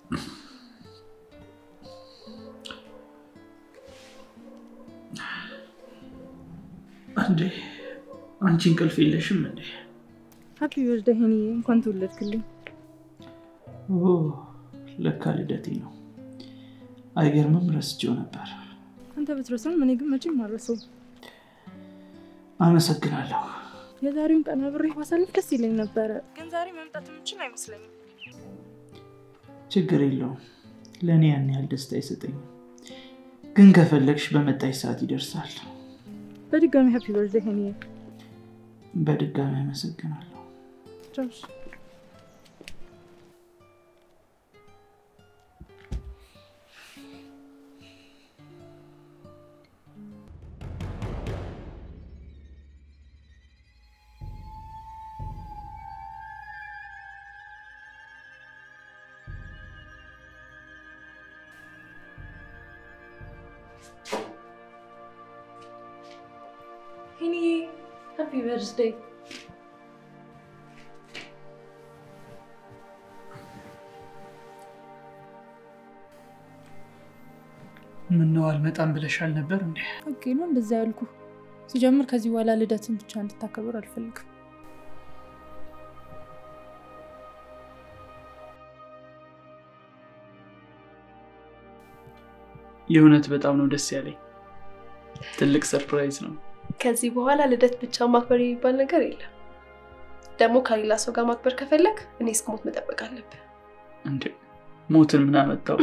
እንዴ አንቺ እንቅልፍ የለሽም እንዴ? ሀፒ በርዝዴይ ሄኒዬ፣ እንኳን ተወለድክልኝ። ኦ ለካ ልደቴ ነው። አይገርምም፣ ረስቼው ነበር። አንተ ብትረሳም እኔ ግን መቼም አልረሳውም። አመሰግናለሁ። የዛሬውን ቀን አብሬህ ማሳለፍ ደስ ይለኝ ነበረ፣ ግን ዛሬ መምጣት የምችል አይመስለኝም። ችግር የለውም። ለእኔ ያን ያህል ደስታ አይሰጠኝም፣ ግን ከፈለግሽ በመጣሽ ሰዓት ይደርሳል። በድጋሚ ሀፒ በርዝዴይ ሄኒዬ። በድጋሚ አመሰግናለሁ። ቻውሽ። ሄኒዬ ሀፒ በርዝዴይ። ምነው አልመጣም ብለሻል ነበር እንዴ? ኦኬ ነው እንደዛ ያልኩ። ሲጀምር ከዚህ በኋላ ልደትን ብቻ እንድታከብር አልፈልግም። የእውነት በጣም ነው ደስ ያለኝ። ትልቅ ሰርፕራይዝ ነው። ከዚህ በኋላ ልደት ብቻ ማክበር የሚባል ነገር የለም። ደግሞ ከሌላ ሰው ጋር ማክበር ከፈለግ እኔ እስክሞት መጠበቅ አለብህ። እንዴ ሞትን ምን አመጣው?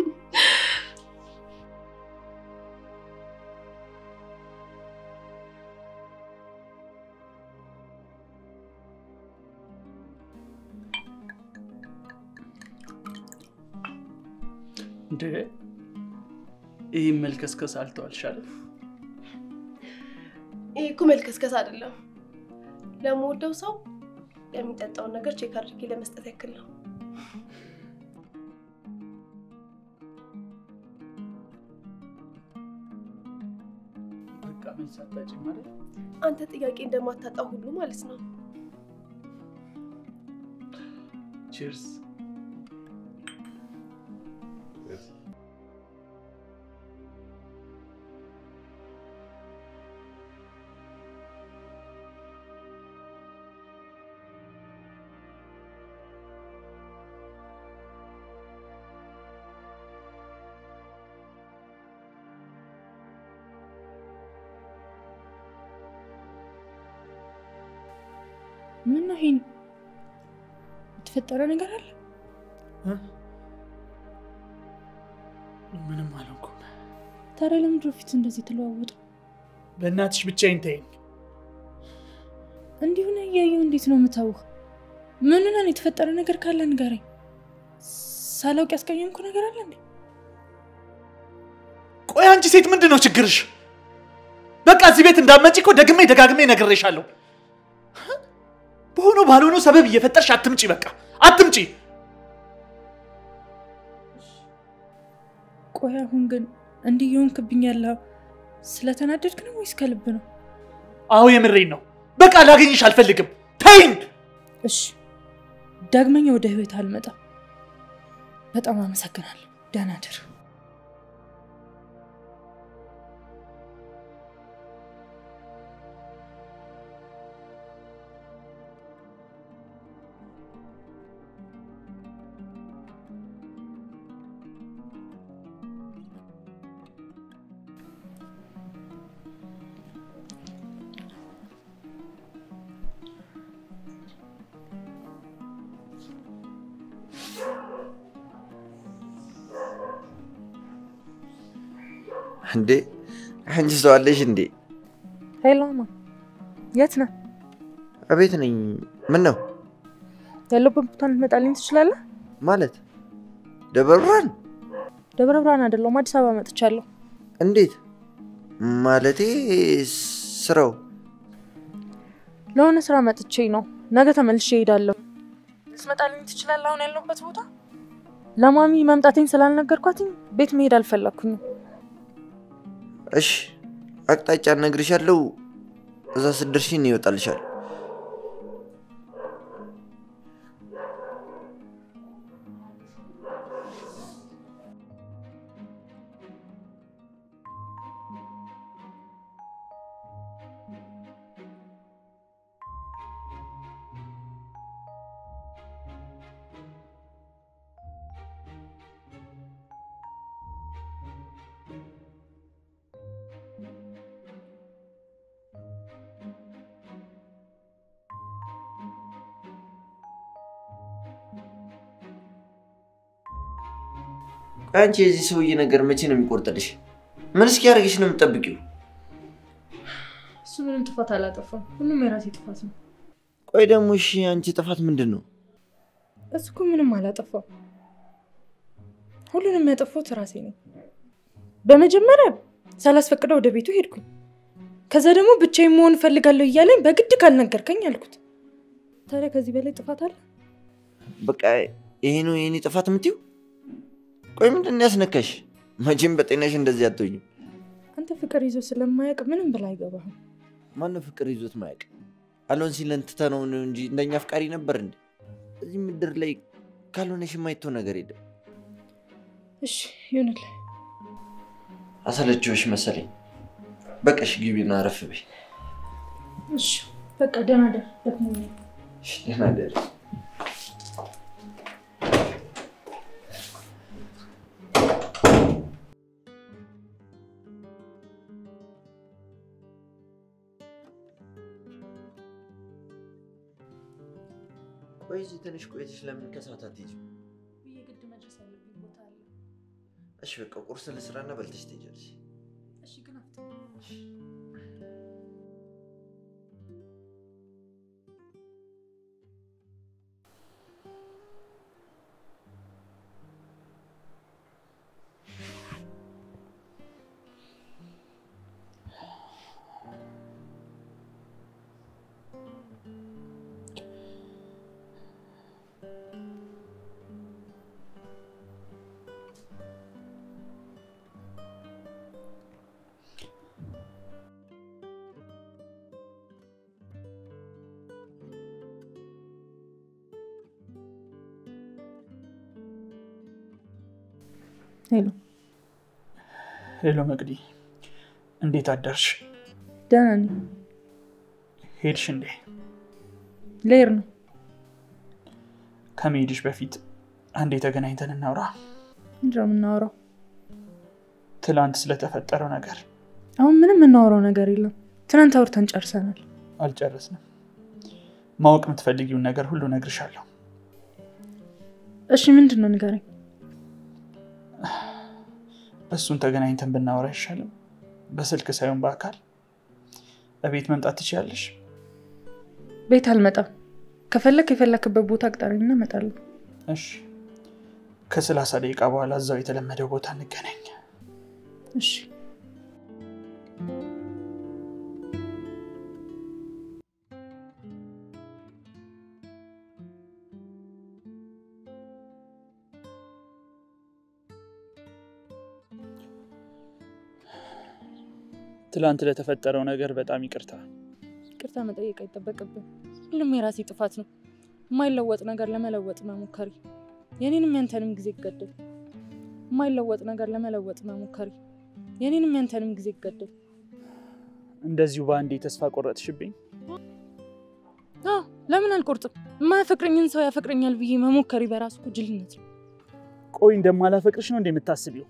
እንዴ ይህ መልከስከስ አልተዋልሻለም? ይህ እኮ መልከስከስ አይደለም። ለምወደው ሰው የሚጠጣውን ነገር ቼክ አድርጌ ለመስጠት ያክል ነው። በቃ ምን ሳታጭ ማለት አንተ ጥያቄ እንደማታጣው ሁሉ ማለት ነው። ቺርስ። ምን ነው ሄኒ? የተፈጠረ ነገር አለ? ምንም አልሆንኩም። ታዲያ ለምንድን ነው ፊት እንደዚህ ተለዋወጡ? በእናትሽ ብቻዬን ተይኝ። እንዲሁ ነው እያየሁ እንዴት ነው የምታውህ? ምን ነን? የተፈጠረ ነገር ካለ ንገረኝ። ሳላውቅ ያስቀየምኩ ነገር አለ እንዴ? ቆይ አንቺ ሴት ምንድን ነው ችግርሽ? በቃ እዚህ ቤት እንዳትመጪ እኮ ደግሜ ደጋግሜ ነግሬሻለሁ። በሆነው ባልሆነው ሰበብ እየፈጠርሽ አትምጪ። በቃ አትምጪ። ቆይ አሁን ግን እንዲህ የሆንክብኝ ያለው ስለተናደድክ ነው ወይስ ከልብ ነው? አዎ የምሬን ነው። በቃ ላገኝሽ አልፈልግም። ተይኝ። እሺ ዳግመኛ ወደ ህይወት አልመጣም። በጣም አመሰግናለሁ። ደህና እደር። እንዴ አንቺ ሰው አለሽ እንዴ? ሄሎ ማ የት ነህ? እቤት ነኝ። ምን ነው ያለበት ቦታ ልትመጣልኝ ትችላለህ? ማለት ደብረ ብርሃን? ደብረ ብርሃን አይደለሁም አዲስ አበባ መጥቻለሁ። እንዴት ማለቴ? ስራው ለሆነ ስራ መጥቼ ነው። ነገ ተመልሼ እሄዳለሁ። ልትመጣልኝ ትችላለህ? አሁን ያለሁበት ቦታ ለማሚ መምጣቴን ስላልነገርኳትኝ ቤት መሄድ አልፈለግኩኝም። እሺ፣ አቅጣጫ እነግርሻለሁ። እዛ ስትደርሺ እኔ ይወጣልሻል። ቆይ አንቺ የዚህ ሰውዬ ነገር መቼ ነው የሚቆርጥልሽ? ምን እስኪያደርግሽ ነው የምትጠብቂው? እሱ ምንም ጥፋት አላጠፋም። ሁሉም የራሴ ጥፋት ነው። ቆይ ደግሞ እሺ አንቺ ጥፋት ምንድን ነው? እሱ እኮ ምንም አላጠፋም። ሁሉንም ያጠፋሁት ራሴ ነኝ። በመጀመሪያ ሳላስፈቅደው ወደ ቤቱ ሄድኩኝ። ከዛ ደግሞ ብቻዬን መሆን እፈልጋለሁ እያለኝ በግድ ካልነገርከኝ አልኩት። ታዲያ ከዚህ በላይ ጥፋት አለ? በቃ ይሄ ነው የኔ ጥፋት የምትይው? ቆይ ምንድን ነው ያስነካሽ? መቼም በጤናሽ እንደዚህ አትሆኝም። አንተ ፍቅር ይዞ ስለማያውቅ ምንም ብላ አይገባህም። ማነው ፍቅር ይዞት ማያውቅ? አሎን ሲለን ትተነው ነው እንጂ እንደኛ አፍቃሪ ነበር እንዴ? እዚህ ምድር ላይ ካልሆነሽ የማይተው ነገር የለም። እሺ ይሁንልህ። አሰለችዎች መሰለኝ። በቃሽ ግቢና አረፍ በይ። እሺ በቃ ደህና ደር ደክሞኛል። እሺ፣ ደህና እደሪ። ቆይ እዚህ ትንሽ ቆይተሽ ለምን ከሰዓት አትሄጂም? የግድ መድረስ ያለብኝ ቦታ አለ። እሺ በቃ ቁርስ ልስራና በልተሽ ትሄጃለሽ። እሺ ግን አፍጥ ሄሎ ሄሎ መቅዲ፣ እንዴት አደርሽ? ደህና ነኝ። ሄድሽ እንዴ? ልሄድ ነው። ከመሄድሽ በፊት አንዴ ተገናኝተን እናውራ። ምንድን ነው የምናወራው? ትላንት ስለተፈጠረው ነገር አሁን ምንም የምናወራው ነገር የለም። ትናንት አውርተን ጨርሰናል። አልጨረስንም። ማወቅ የምትፈልጊውን ነገር ሁሉ እነግርሻለሁ። እሺ ምንድን ነው ንገረኝ። እሱን ተገናኝተን ብናወራ አይሻልም? በስልክ ሳይሆን በአካል እቤት መምጣት ትችያለሽ? ቤት አልመጣም። ከፈለክ የፈለክበት ቦታ አቅጣሪና እመጣለሁ። እሺ፣ ከሰላሳ ደቂቃ በኋላ እዛው የተለመደው ቦታ እንገናኝ። እሺ ትላንት ለተፈጠረው ነገር በጣም ይቅርታ። ይቅርታ መጠየቅ አይጠበቅብን። ሁሉም የራሴ ጥፋት ነው። የማይለወጥ ነገር ለመለወጥ መሞከሪ የኔንም ያንተንም ጊዜ ይገደል። የማይለወጥ ነገር ለመለወጥ መሞከሪ የኔንም ያንተንም ጊዜ ይገደል። እንደዚሁ በአንዴ ተስፋ ቆረጥሽብኝ። አዎ ለምን አልቆርጥም? የማያፈቅረኝን ሰው ያፈቅረኛል ብዬ መሞከሪ በራሱ እኮ ጅልነት ነው። ቆይ እንደማላፈቅርሽ ነው እንደምታስቢው?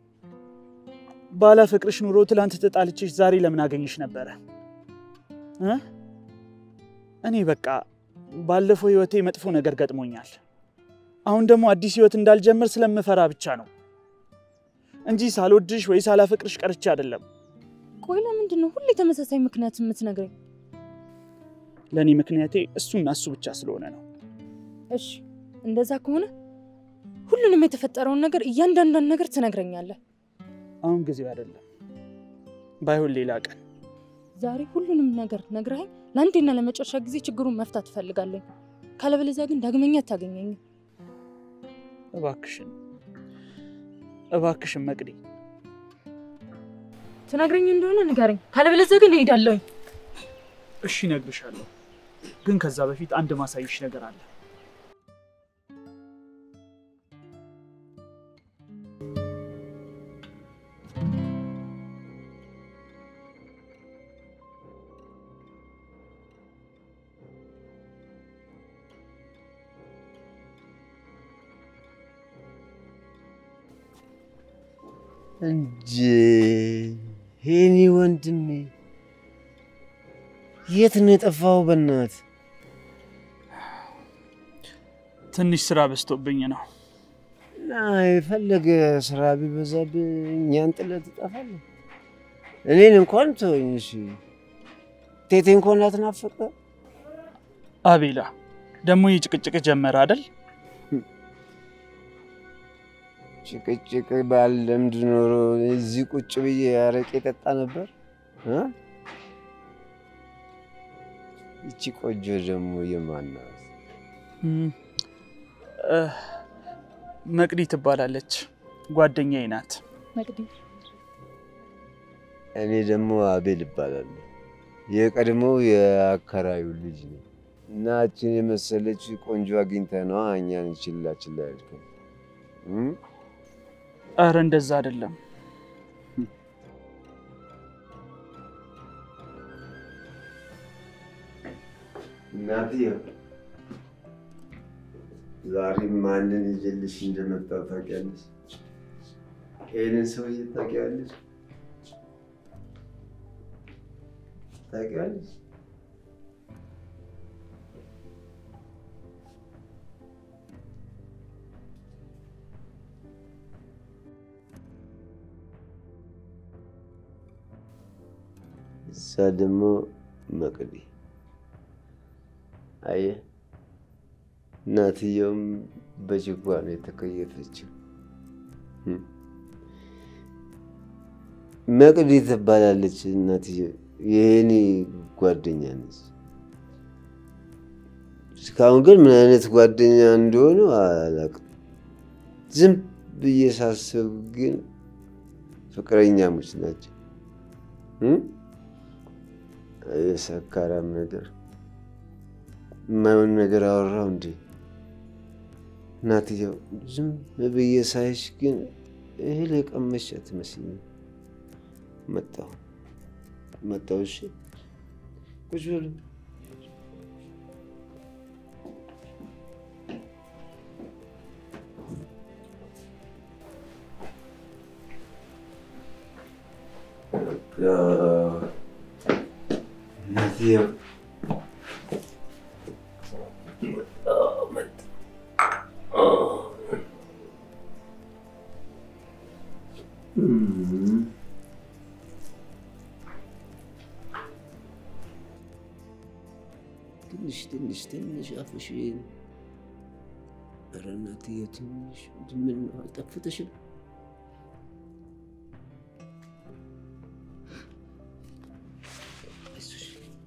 ባላፈቅርሽ ኑሮ ትላንት ተጣልቼሽ ዛሬ ለምን አገኝሽ ነበረ እ እኔ በቃ ባለፈው ህይወቴ መጥፎ ነገር ገጥሞኛል። አሁን ደግሞ አዲስ ህይወት እንዳልጀምር ስለምፈራ ብቻ ነው እንጂ ሳልወድሽ ወይ ሳላፈቅርሽ ቀርቼ አይደለም። ቆይ ለምንድን ነው ሁሌ ተመሳሳይ ምክንያት የምትነግረኝ? ለእኔ ምክንያቴ እሱና እሱ ብቻ ስለሆነ ነው። እሺ እንደዛ ከሆነ ሁሉንም የተፈጠረውን ነገር እያንዳንዷን ነገር ትነግረኛለህ። አሁን ጊዜው አይደለም። ባይሆን ሌላ ቀን ዛሬ ሁሉንም ነገር ነግረኸኝ ለአንዴና ለመጨረሻ ጊዜ ችግሩን መፍታት እፈልጋለሁ። ካለበለዚያ ግን ዳግመኛ አታገኘኝም። እባክሽን እባክሽን መቅዲ ትነግረኝ እንደሆነ ንገረኝ፣ ካለበለዚያ ግን እሄዳለሁኝ። እሺ እነግርሻለሁ፣ ግን ከዛ በፊት አንድ ማሳይሽ ነገር አለ። እንጂ ሄኒ ወንድሜ የት ነው የጠፋው? በእናት ትንሽ ስራ በዝቶብኝ ነው። እና የፈለገ ስራ ቢበዛብህ እኛን ጥለህ ትጠፋለህ። እኔን እንኳን ተወኝ። እሺ ቴቴ እንኳን አትናፍቅ። አቤላ ደግሞ ይህ ጭቅጭቅ ጀመረ አይደል? ጭቅጭቅ ባለምድ ኖሮ እዚህ ቁጭ ብዬ አረቄ ጠጣ ነበር። እ? ይቺ ቆንጆ ደግሞ የማን ናት? እም፣ እ፣ መቅዲ ትባላለች። ጓደኛዬ ናት። መቅዲ እኔ ደግሞ አቤል እባላለሁ። የቀድሞው የአከራዩ ልጅ ነው። እናችን የመሰለች ቆንጆ አግኝተህ ነዋ እኛን ችላ ችላ ያልከን እ? ኧረ እንደዛ አይደለም። እናትዬ ዛሬ ማንን ይዤልሽ እንደመጣሁ ታውቂያለሽ? ይህንን ሰውዬ ታውቂዋለሽ? ታውቂዋለሽ? እሷ ደግሞ መቅዲ አየህ፣ እናትየውም በጅጓ ነው የተከየፈችው። እም። መቅዲ ትባላለች እናትየው፣ የኔ ጓደኛ ነች። እስካሁን ግን ምን አይነት ጓደኛ እንደሆኑ አላውቅም። ዝም ብዬ ሳስብ ግን ፍቅረኛሞች ናቸው። እም? የሰካራም ነገር የማይሆን ነገር አወራው እንዴ? እናትየው ዝም ብዬ ሳይሽ ግን እህል የቀመሽ አትመስይም። መጣሁ መጣሁ። እሺ ቁጭ በሉ። እናትየው ትንሽ ትንሽ ትንሽ አፍሽን ኧረ እናትዬ ትንሽ ምን ነው አልጠፍተሽም? አይዞሽ።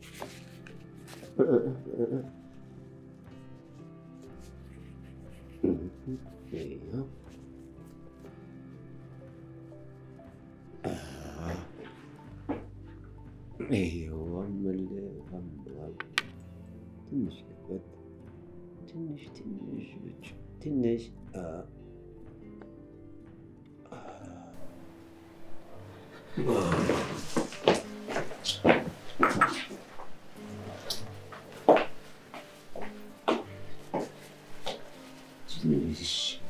ይኸው። ይኸው አመለ አመለ ትንሽ ልቆጥ ትንሽ ትንሽ ብቻ ትንሽ አ ትንሽ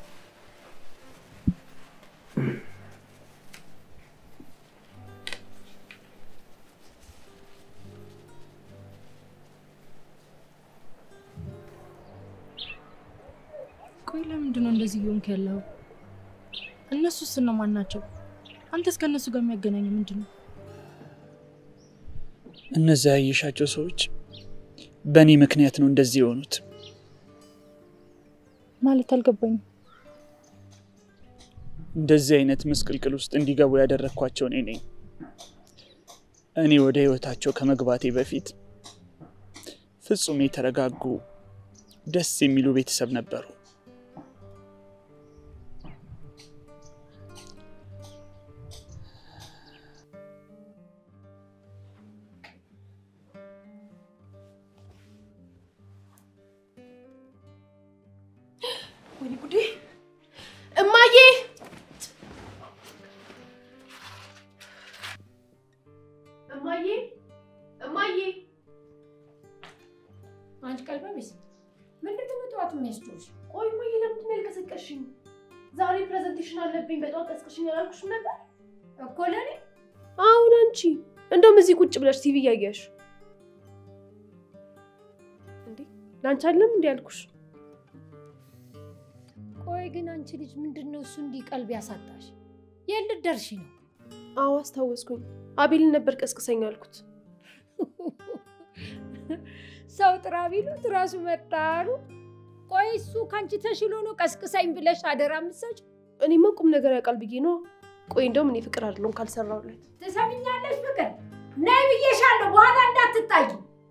ቆይ ለምንድን ነው እንደዚህ እየሆንክ ያለው? እነሱስ እነማን ናቸው? አንተስ ከእነሱ ጋር የሚያገናኝ ምንድን ነው? እነዚያ ያየሻቸው ሰዎች በእኔ ምክንያት ነው እንደዚህ የሆኑት። ማለት አልገባኝም። እንደዚህ አይነት ምስቅልቅል ውስጥ እንዲገቡ ያደረግኳቸው እኔ ነኝ። እኔ ወደ ህይወታቸው ከመግባቴ በፊት ፍጹም የተረጋጉ ደስ የሚሉ ቤተሰብ ነበሩ። ወይኔ ጉዴ! እማዬ! እማዬ! እማዬ! አንቺ ቀልበ ቢስ ምንድን ነው በጠዋት የሚያስጮሽ? ቆይ እማዬ፣ ለምንድን ነው ያልቀሰቀስሽኝ? ዛሬ ፕሬዘንቴሽን አለብኝ። በጠዋት ቀስቅሽኝ አላልኩሽም ነበር? እኮ ለእኔ አሁን አንቺ እንደውም እዚህ ቁጭ ብለሽ ቲቪ እያየሽ እንዴ? ለአንቺ አለም እንዲ ያልኩሽ። ቆይ ግን አንቺ ልጅ ምንድን ነው እሱ እንዲህ ቀልብ ያሳጣሽ? የት ልትደርሺ ነው? አዎ አስታወስኩኝ። አቤልን ነበር ቀስቅሰኝ አልኩት። ሰው ጥራ ቢሉት ራሱ መጣሩ። ቆይ እሱ ከአንቺ ተሽሎ ነው ቀስቅሳኝ ብለሽ አደራ የምትሰጪው? እኔማ ቁም ነገር ያውቃል ብዬ ነው። ቆይ እንደውም እኔ ፍቅር አይደለሁም ካልሰራሁለት። ትሰሚኛለሽ ፍቅር? ነይ ብዬሻለሁ፣ በኋላ እንዳትታይ።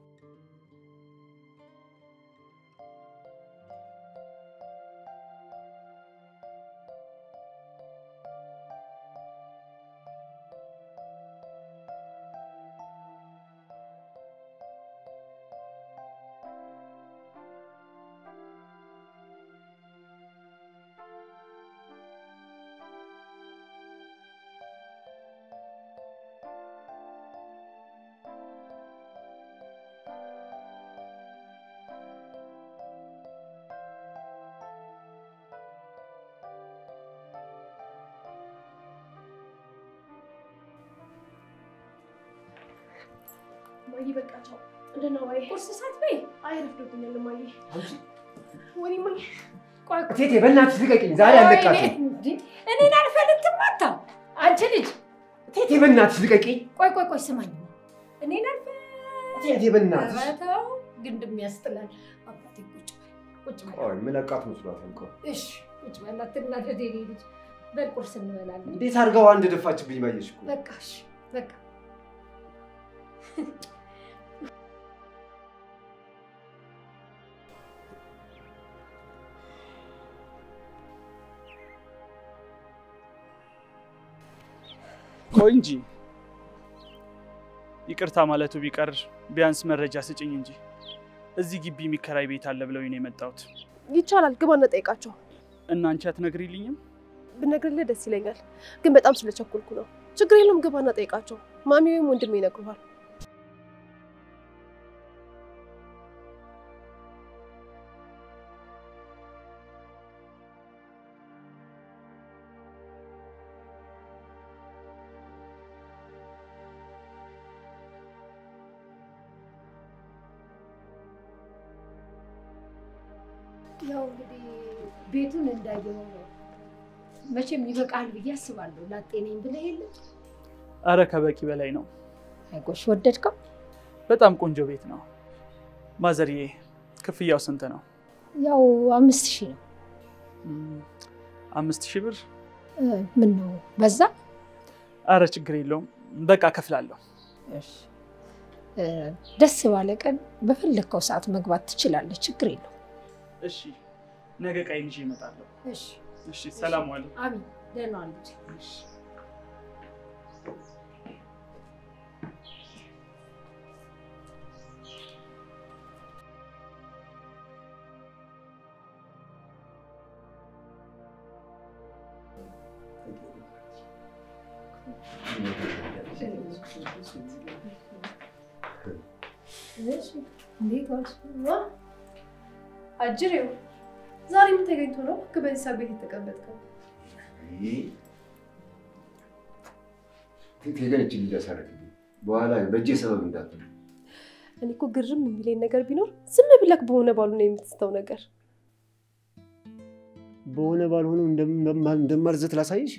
ማዬ በቃ ቻው። እንደና ማዬ ቁርስ ሳትበይ አይ ረፍዶብኛል ማዬ። ወይኔ ማዬ ቆይ እቴቴ በእናትሽ ልቀቂኝ፣ ዛሬ አለቃትም። እንዴ፣ እኔን አልፈልግም አታ አንቺ ልጅ እቴቴ በእናትሽ ልቀቂኝ። ቆይ ቆይ ቆይ ስማኝ፣ እኔን አልፈ እቴቴ በእናትሽ ኧረ ተው ግንድም ያስጥላል። አባቴ ቁጭ በል ቁጭ በል ቆይ ምለቃት መስሏታል። ቆይ እሺ ቁጭ በል አትናደድ የኔ ልጅ። በል ቁርስ እንበላለን። እንዴት አድርገው አንድ ደፋችብኝ ባየሽ እኮ። በቃ እሺ በቃ ቆይ እንጂ ይቅርታ ማለቱ ቢቀር ቢያንስ መረጃ ስጭኝ እንጂ እዚህ ግቢ የሚከራይ ቤት አለ ብለው ነው የመጣሁት። ይቻላል፣ ግባና ጠይቃቸው። እና አንቺ አትነግሪልኝም? ብነግርልህ ደስ ይለኛል፣ ግን በጣም ስለቸኮልኩ ነው። ችግር የለም፣ ግባና ጠይቃቸው። ማሚ ወይም ወንድሜ ይነግሩሃል። ያው እንግዲህ ቤቱን እንዳየው ነው። መቼም ይበቃል ብዬ አስባለሁ። ላጤ ነኝ ብለህ የለ አረ ከበቂ በላይ ነው። አይጎሽ፣ ወደድከው? በጣም ቆንጆ ቤት ነው። ማዘርዬ ክፍያው ስንት ነው? ያው አምስት ሺህ ነው። ም፣ አምስት ሺህ ብር። ምን ነው በዛ? አረ ችግር የለውም በቃ ከፍላለሁ። እሺ፣ እ፣ ደስ ባለ ቀን በፈለግከው ሰዓት መግባት ትችላለህ። ችግር የለው። እሺ ነገ ቃይን ይዤ እመጣለሁ። እሺ፣ እሺ ሰላም ዋሉ። አሚን። ደህና ልጅ እንዴት ዋልሽ? አጅሬው ዛሬ ምን ተገኝቶ ነው በዚህ ሰዓት ቤት የተቀመጥከው? ቴገነች ሊደሰረግልኝ በኋላ በእጄ ሰበብ እንዳትሉ እኔ እኮ ግርም የሚለኝ ነገር ቢኖር ዝም ብለክ በሆነ ባሉ ነው የምትስተው ነገር። በሆነ ባልሆነው እንደማልዘት ላሳይሽ።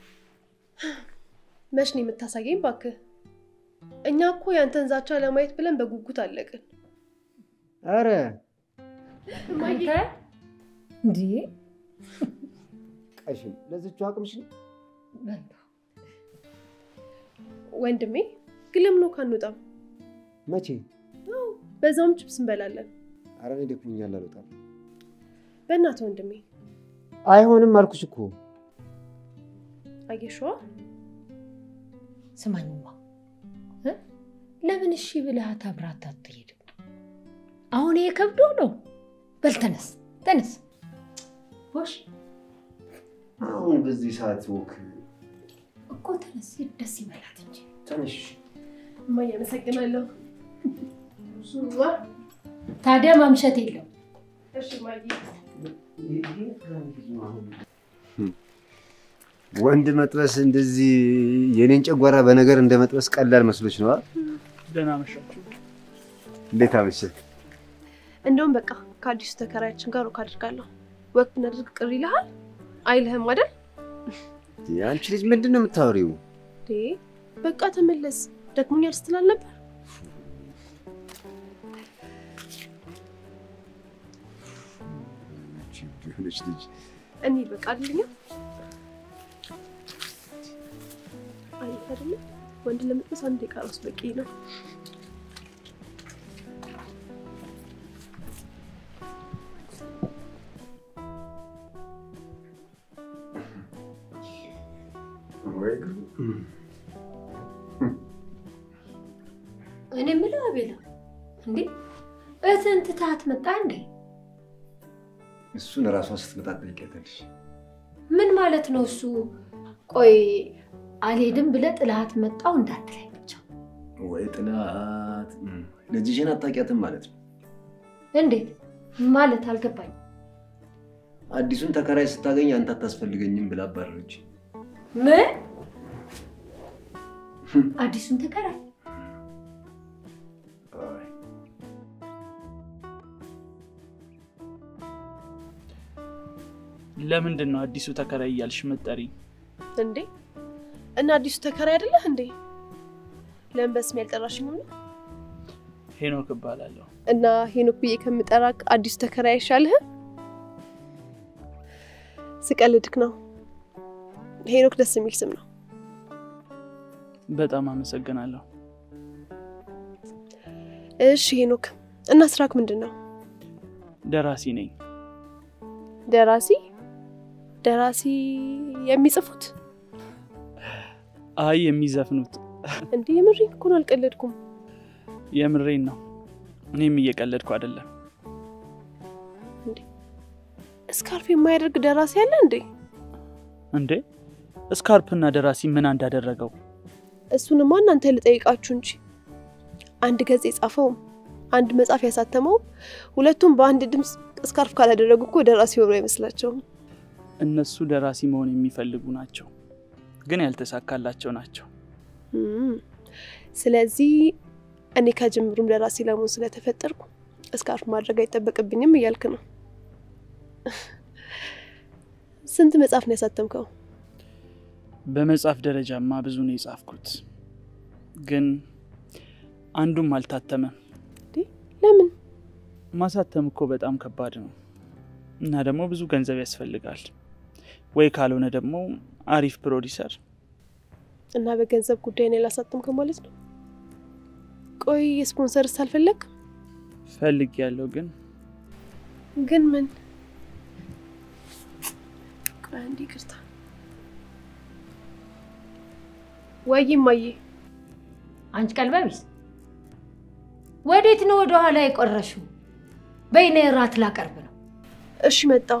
መች ነው የምታሳየኝ? እባክህ እኛ እኮ ያንተን ዛቻ ለማየት ብለን በጉጉት አለቅን። አረ አንተ እንዴ ቀሽም ለዝቹ አቅምሽ ነው። ወንድሜ ግን ለምን ነው ካንወጣም? መቼ? በዛውም ችፕስ እንበላለን። አረ እኔ ደክሞኛል፣ አልወጣም። በእናትህ ወንድሜ አይሆንም አልኩሽ እኮ። አየሽዋ ስማኝማ እ? ለምን እሺ ብለሃት አብራት አትሄድም? አሁን ይሄ ከብዶ ነው። በል ተነስ ተነስ። ቦሽ አሁን በዚህ ሰዓት ወክ እኮ ተነስ፣ ደስ ይበላት እንጂ ትንሽ እማዬ አመሰግናለሁ። ታዲያ ማምሸት የለው። እሺ እማዬ ወንድ መጥበስ እንደዚህ የኔን ጨጓራ በነገር እንደ መጥበስ ቀላል መስሎች ነዋ። ደህና መሻችሁ። እንዴት አመሸህ? እንደውም በቃ ከአዲሱ ተከራያችን ጋር ወክ አድርጋለሁ። ወክ ብናደርግ ቅር ይልሃል? አይልህም አይደል? አንቺ ልጅ ምንድን ነው የምታወሪው? እንዴ በቃ ተመለስ፣ ደክሞኛል ስትል አልነበር? የሆነች ልጅ እኔ በቃ አይደለኛ አይልህ አይደለ? ወንድ ለመጥበስ አንድ ደቂቃ ራሱ በቂ ነው። እኔ የምለው አቤላ፣ እንዴ እህትህን ትተሃት መጣ እንዴ? እሱን እራሷ ስትመጣ ትጠይቂያታለሽ። ምን ማለት ነው እሱ? ቆይ አልሄድም ብለህ ጥላሃት መጣው እንዳትለኝ ብቻ። ወይ ጥላት ልጅሽን አታውቂያትም ማለት ነው። እንዴት ማለት አልገባኝም። አዲሱን ተከራይ ስታገኝ አንተ አታስፈልገኝም ብላ አባረረች። ምን አዲሱን ተከራይ? ለምንድን ነው አዲሱ ተከራይ እያልሽ መጠሪኝ? እንዴ እና አዲሱ ተከራይ አይደለህ እንዴ? ለምን በስሜ ያልጠራሽኝ ነው? ሄኖክ እባላለሁ። እና ሄኖክ ብዬ ከምጠራክ አዲሱ ተከራይ አይሻልህም? ስቀልድክ ነው። ሄኖክ ደስ የሚል ስም ነው። በጣም አመሰግናለሁ። እሺ ሄኖክ፣ እና ስራክ ምንድን ነው? ደራሲ ነኝ። ደራሲ? ደራሲ የሚጽፉት? አይ የሚዘፍኑት። እንዴ የምሬን እኮ ነው፣ አልቀለድኩም። የምሬን ነው። እኔም እየቀለድኩ አይደለም። ስካርፍ የማያደርግ ደራሲ አለ እንዴ? እንዴ ስካርፕና ደራሲ ምን እንዳደረገው? እሱንማ እናንተ ልጠይቃችሁ እንጂ አንድ ገጽ የጻፈውም አንድ መጽሐፍ ያሳተመውም ሁለቱም በአንድ ድምፅ ስካርፍ ካላደረጉ እኮ ደራሲ ሆኖ አይመስላቸውም። እነሱ ደራሲ መሆን የሚፈልጉ ናቸው፣ ግን ያልተሳካላቸው ናቸው። እም፣ ስለዚህ እኔ ከጅምሩም ደራሲ ለመሆን ስለተፈጠርኩ ስካርፍ ማድረግ አይጠበቅብኝም እያልክ ነው። ስንት መጽሐፍ ነው ያሳተምከው? በመጽሐፍ ደረጃማ ብዙ ነው የጻፍኩት፣ ግን አንዱም አልታተመም። ለምን? ማሳተም እኮ በጣም ከባድ ነው እና ደግሞ ብዙ ገንዘብ ያስፈልጋል፣ ወይ ካልሆነ ደግሞ አሪፍ ፕሮዲሰር። እና በገንዘብ ጉዳይ ነው ያላሳተምከው ማለት ነው? ቆይ የስፖንሰርስ አልፈለግ? ፈልግ ያለው ግን ግን ምን? ቆይ አንዴ ይቅርታ። ወይ እማዬ፣ አንቺ ቀልበቢስ ወዴት ነው ወደ ኋላ የቆረሽው? በይኔ እራት ላቀርብ ነው እሺ መጣው።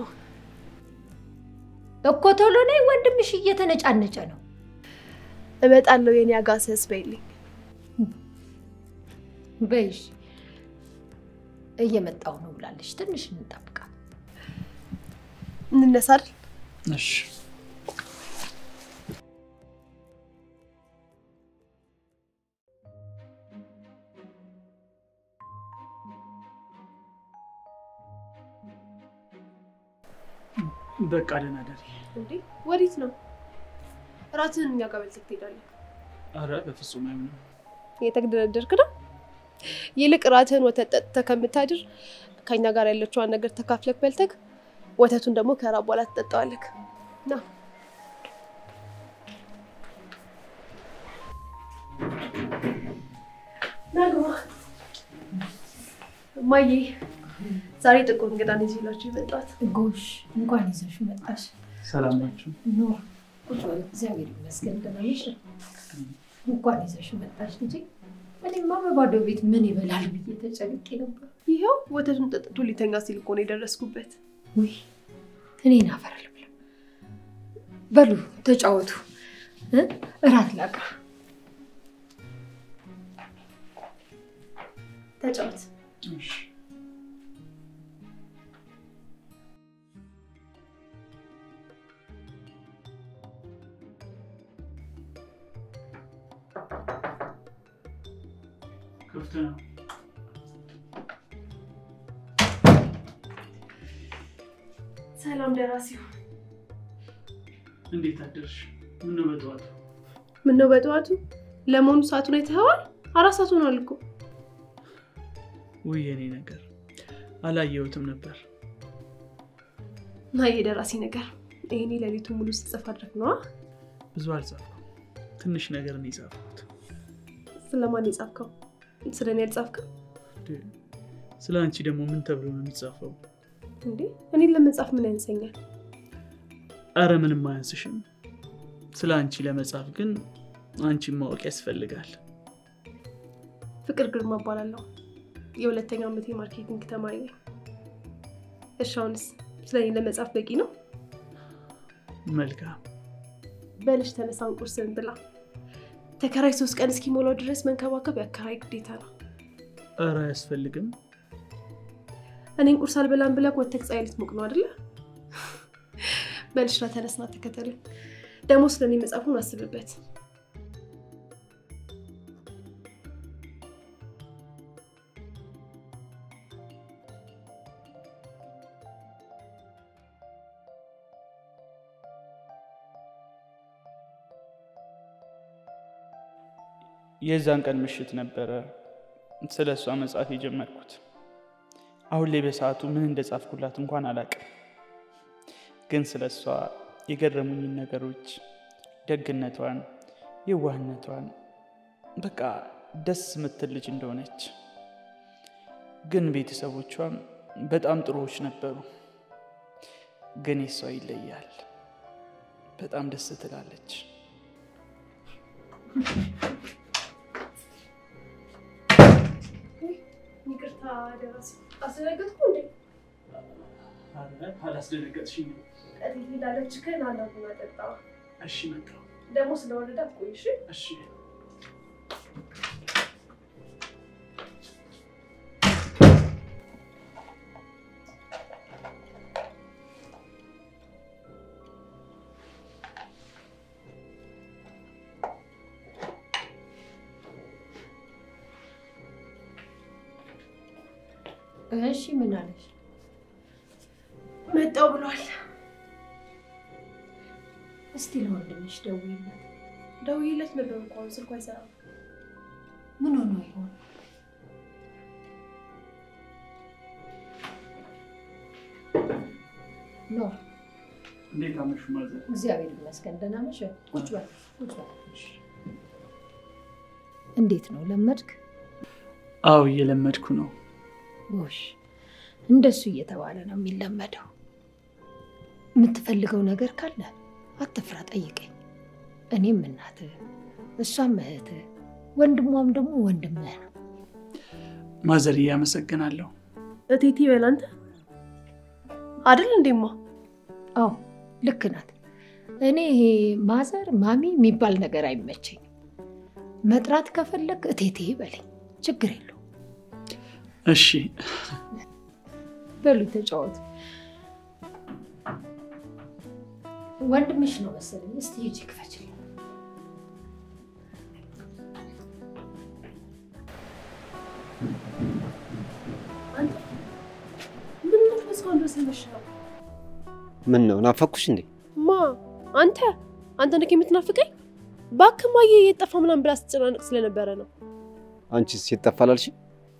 እኮ ቶሎ ነይ፣ ወንድምሽ እየተነጫነጨ ነው። እመጣለሁ የኔ አጋሰስ በይልኝ። በይሽ እየመጣው ነው ብላለች። ትንሽ እንጠብቃት። እንነሳ አይደል? እሺ በቃ ደህና ደሪ። እንዴ ወዴት ነው? እራትህን እኛ ጋር በልተህ ትሄዳለህ። አረ በፍጹም አይሆንም። እየተግደረደርክ ነው። ይልቅ እራትህን ወተት ጠጥተህ ከምታድር ከኛ ጋር ያለችዋን ነገር ተካፍለክ በልተክ ወተቱን ደግሞ ከራ በኋላ ትጠጣዋለክ። ና ናግባ እማዬ፣ ዛሬ ጥቁር እንግዳ ነው ይዤላችሁ የመጣሁት። ጎሽ እንኳን ይዘሽ መጣሽ። ሰላም ናችሁ? ኖ ቁጭ በል። እግዚአብሔር ይመስገን ደህና ነሽ? እንኳን ይዘሽ መጣሽ ልጄ። እኔማ በባዶ ቤት ምን ይበላል ብዬ ተጨንቄ ነበር። ይኸው ወተቱን ጠጥቶ ሊተኛ ሲል እኮ ነው የደረስኩበት። ውይ እኔን አፈር ልብላ። በሉ ተጫወቱ፣ እ? እራት ላቅርብ። ተጫወት። እሺ ክፍት ነው። ሰላም ደራሲው፣ እንዴት አደርሽ? ምነው በጠዋቱ? ምነው በጠዋቱ? ለመሆኑ ሰዓቱን አይተኸዋል? አራት ሰዓት ሆኗል እኮ። ውይ የኔ ነገር አላየሁትም ነበር። ና የደራሲ ነገር ይሄኔ ሌሊቱ ሙሉ ስጽፍ አድረግ ነዋ። ብዙ አልጻፍኩም፣ ትንሽ ነገር ነው የጻፍኩት። ስለማን የጻፍከው? ስለ እኔ አልጻፍክም ስለ አንቺ ደግሞ ምን ተብሎ ነው የሚጻፈው? እንዴ? እኔን ለመጻፍ ምን ያንሰኛል? አረ ምንም አያንስሽም። ስለ አንቺ ለመጻፍ ግን አንቺን ማወቅ ያስፈልጋል። ፍቅር ግርማ እባላለሁ። የሁለተኛው ዓመት የማርኬቲንግ ተማሪ ነኝ። እሺ አሁንስ ስለ እኔ ለመጻፍ በቂ ነው? መልካም በልሽ ተነሳን፣ ቁርስን ብላ። ተከራይ ሶስት ቀን እስኪሞላው ድረስ መንከባከብ የአከራይ ግዴታ ነው። አረ አያስፈልግም። እኔን ቁርስ አልበላም ብለህ ወተህ ፀሐይ ልትሞቅ ነው አይደለ? በልሽና ተነስና ተከተል። ደግሞ ስለ እኔ መጻፉን አስብበት። የዛን ቀን ምሽት ነበረ ስለ እሷ መጻፍ የጀመርኩት። አሁን ላይ በሰዓቱ ምን እንደጻፍኩላት እንኳን አላውቅም፣ ግን ስለ እሷ የገረሙኝን ነገሮች፣ ደግነቷን፣ የዋህነቷን፣ በቃ ደስ የምትል ልጅ እንደሆነች፣ ግን ቤተሰቦቿም በጣም ጥሩዎች ነበሩ። ግን የሷ ይለያል። በጣም ደስ ትላለች። ይቅርታ ደራሲ፣ አስደነገጥኩ እንዴ? አላስደነገጥሽኝ? እቴቴ ላለች ግን አላቡና ጠጣ። እሺ መጣሁ። ደግሞ ስለወረደ አትቆይሽ። እሺ እሺ ምን አለሽ? መጣው ብሏል። እስቲ ለወንድምሽ ደውይለት። ደውዬለት ነበር እኮ አሁን ስልኩ አይሰራም። ምን ሆኖ ይሆን? ኖ እንዴት አመሹ ማዘር? እግዚአብሔር ይመስገን ደህና ነሽ? ቁጭ በል ቁጭ በል። እንዴት ነው ለመድክ? አዎ እየለመድኩ ነው። ጎሽ እንደሱ እየተባለ ነው የሚለመደው። የምትፈልገው ነገር ካለ አትፍራ፣ ጠይቀኝ። እኔም እናትህ፣ እሷም እህትህ፣ ወንድሟም ደግሞ ወንድምህ ነው። ማዘር እያመሰግናለሁ። እቴቴ በል አንተ አይደል እንዴማ? አዎ ልክ ናት። እኔ ይሄ ማዘር ማሚ የሚባል ነገር አይመቸኝም። መጥራት ከፈለግ እቴቴ በለኝ፣ ችግር የለው። እሺ በሉ ተጫወቱ። ወንድምሽ ነው መሰለኝ። እስቲ ሂጂ ክፈችልኝ። ምን ነው እስካሁን ድረስ የመሸው? ምን ነው ናፈኩሽ እንዴ? ማ አንተ አንተ ነህ የምትናፍቀኝ? እባክህ ማየ የት ጠፋ ምናምን ብላ ስትጨናነቅ ስለነበረ ነው። አንቺስ የት ጠፋ አላልሽም?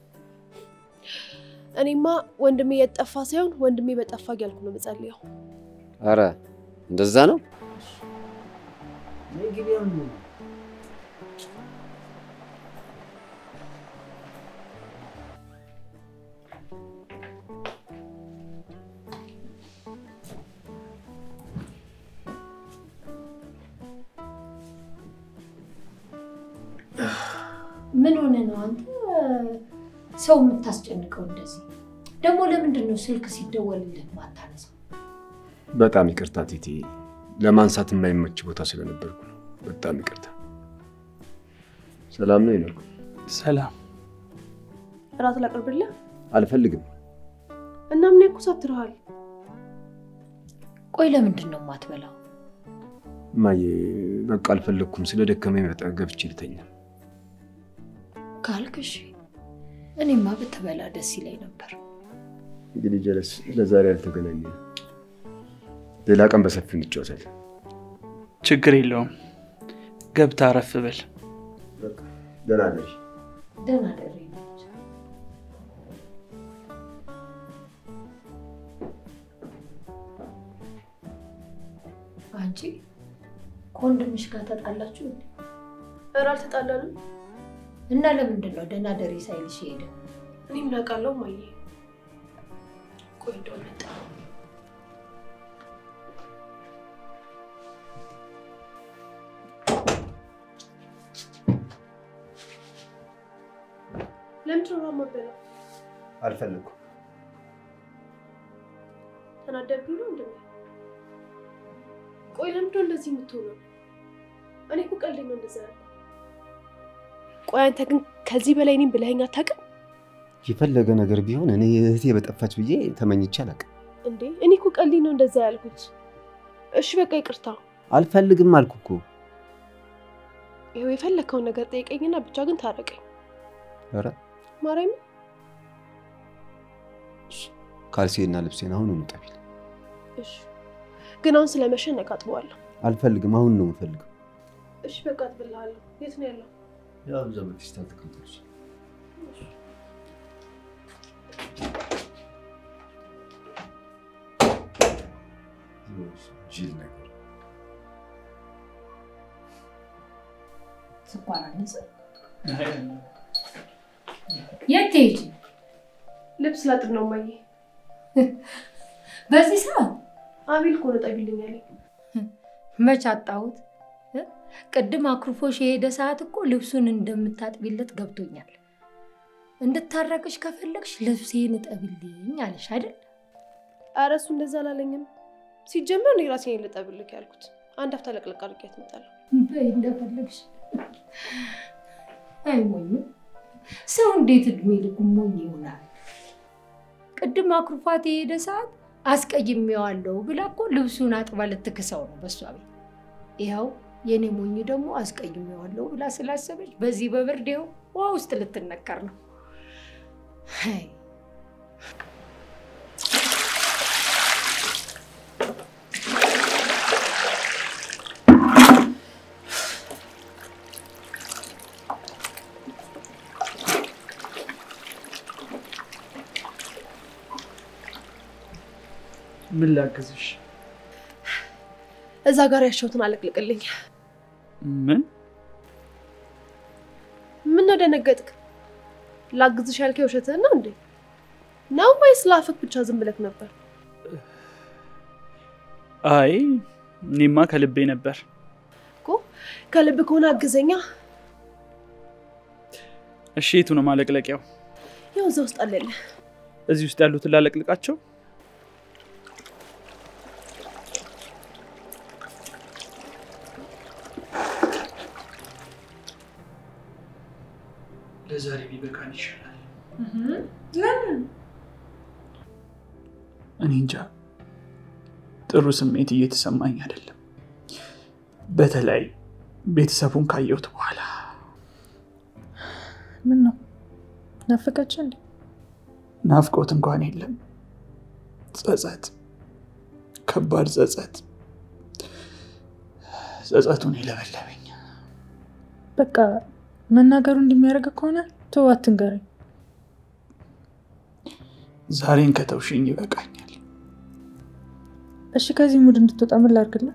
እኔማ ወንድሜ የት ጠፋ ሳይሆን ወንድሜ በጠፋ እያልኩ ነው የምጸልየው። አረ እንደዛ ነው። ምን ሆነ ነው አንተ ሰው የምታስጨንቀው እንደዚህ? ደግሞ ለምንድን ነው ስልክ ሲደወልልህ ማታነሳው? በጣም ይቅርታ ቲቲ፣ ለማንሳት የማይመች ቦታ ስለነበርኩ ነው። በጣም ይቅርታ። ሰላም ነው ይነቁ? ሰላም። እራት ላቅርብልህ አልፈልግም። እና ምን ያኮሳትርሃል? ቆይ ለምንድን ነው የማትበላው? እማዬ በቃ አልፈለግኩም። ስለ ደከመኝ በጣም ገብቼ ልተኛ። ካልክ እሺ። እኔማ ብትበላ ደስ ይለኝ ነበር። እንግዲህ ጀለስ ለዛሬ አልተገናኘንም። ሌላ ቀን በሰፊው እንጫወታለን። ችግር የለውም። ገብታ አረፍ ብል። ደህና ነሽ? ደህና ደሬ አንቺ ከወንድምሽ ጋር ተጣላችሁ እንዴ? ኧረ አልተጣላንም። እና ለምንድን ነው ደህና ደሬ ሳይልሽ ሄደ? እኔ ምን አውቃለሁ እማዬ። ቆይ እንደው መጣ ለምንድን ነው የማበላው? አልፈለኩም። ተናደድኩኝ ነው እንዴ? ቆይ ለምንድን ነው እንደዚህ የምትሆነው? እኔ እኮ ቀልዴ ነው እንደዛ ያለ። ቆይ አንተ ግን ከዚህ በላይ እኔም ብለኸኝ አታውቅም የፈለገ ነገር ቢሆን እኔ እህቴ በጠፋች ብዬ ተመኝቼ አላውቅም። እንዴ? እኔ እኮ ቀልዴ ነው እንደዛ ያልኩት። እሺ በቃ ይቅርታ። አልፈልግም አልኩ እኮ። ይኸው የፈለግከውን ነገር ጠይቀኝና ብቻ ግን ታረቀኝ። ኧረ ማርያም ካልሲና ልብሴን አሁን እንጠቢል። እሺ። ግን አሁን ስለመሸ ነገ አጥበዋለሁ። አልፈልግም፣ አሁን ነው የምፈልገው። እሺ በቃ አጥብልሃለሁ። የት ነው ያለው? ያው እዛ በፊስታል ተቀምጠች። ጅል ነገር ስኳር አነሰ? የት ትሄጂ? ልብስ ላጥብ ነው እማዬ። በዚህ ሰዓት አቤል እኮ ነው ጠቢልኝ ያለኝ። መች አጣሁት? እ? ቅድም አኩርፎሽ የሄደ ሰዓት እኮ ልብሱን እንደምታጥቢለት ገብቶኛል። እንድታረቅሽ ከፈለግሽ ልብሴን እጠብልኝ አለሽ አይደል? ኧረ እሱ እንደዛ አላለኝም። ሲጀመር እኔ ራሴን ልጠብልክ ያልኩት አንድ አፍታ ለቅለቅ አድርጌያት እመጣለሁ። በይ እንደፈለግሽ። አይ ሞኝ ሰው እንዴት እድሜ ልኩ ሞኝ ይሆናል? ቅድም አኩርፏት የሄደ ሰዓት አስቀይሜዋለሁ ብላ እኮ ልብሱን አጥባ ልትክሰው ነው በሷ ቤት። ይኸው የኔ ሞኝ ደግሞ አስቀይሜዋለሁ ብላ ስላሰበች በዚህ በብርድ ይኸው ውሃ ውስጥ ልትነቀር ነው። አይ ምን ላግዝሽ? እዛ ጋር ያሸሁትን አለቅልቅልኝ። ምን ምን ነው ደነገጥክ? ላግዝሽ ያልከው ውሸትህን ነው እንዴ? ነው ወይስ ላፍክ ብቻ ዝም ብለክ ነበር? አይ እኔማ ከልቤ ነበር። እኮ ከልብ ከሆነ አግዘኛ። እሺ የቱ ነው ማለቅለቂያው? ያው እዛ ውስጥ አለልህ። እዚህ ውስጥ ያሉትን ላለቅልቃቸው? ለዛሬ ቢበቃን ይሻላል። ለምን? እኔ እንጃ ጥሩ ስሜት እየተሰማኝ አይደለም። በተለይ ቤተሰቡን ካየሁት በኋላ ምን ነው ናፈቀች እንዴ? ናፍቆት እንኳን የለም፣ ጸጸት፣ ከባድ ጸጸት። ጸጸቱን የለበለበኝ። በቃ መናገሩ እንደሚያደርግ ከሆነ ተው አትንገረኝ። ዛሬን ከተውሽኝ ይበቃኛል። እሺ ከዚህ ሙድ እንድትወጣ ምን ላድርግልህ?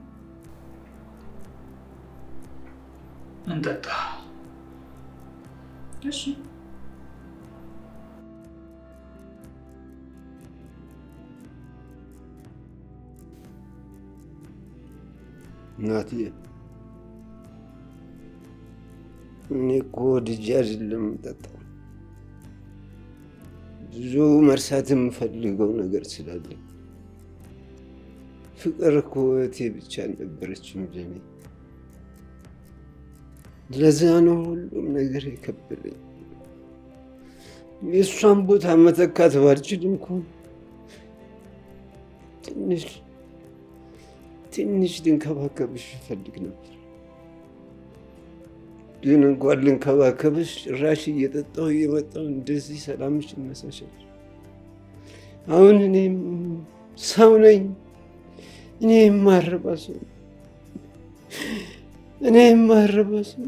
እንጠጣ። እሺ እናትዬ እኔ እኮ ወድጄ አይደለም የምጠጣው። ብዙ መርሳት የምፈልገው ነገር ስላለኝ። ፍቅር እኮ እህቴ ብቻ አልነበረችም ለኔ። ለዛ ነው ሁሉም ነገር የከበለኝ። የእሷን ቦታ መተካት ባልችል እንኳን ትንሽ ትንሽ ልንከባከብሽ እፈልግ ነበር። ግን እንኳን ልንከባከብሽ ጭራሽ እየጠጣሁ እየመጣሁ እንደዚህ ሰላምሽ ይነሳሻል። አሁን እኔም ሰው ነኝ፣ እኔ የማረባ ሰው ነኝ። እኔ የማረባ ሰው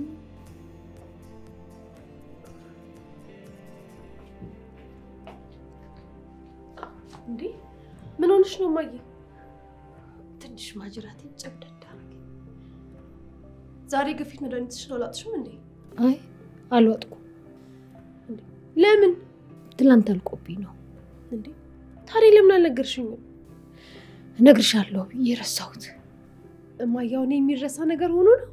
እንዴ ምን ሆነሽ ነው እማዬ? ትንሽ ማጅራቴ ጨብደዳ አደረገኝ። ዛሬ ግፊት መድኃኒትሽን አላጥሽም እንዴ? አይ አልወጥኩም። ለምን ትላንት አልቆብኝ ነው። እንዴ? ታዲያ ለምን አልነገርሽኝም? እነግርሻለሁ ብዬ ረሳሁት። እማዬ አሁን የሚረሳ ነገር ሆኖ ነው?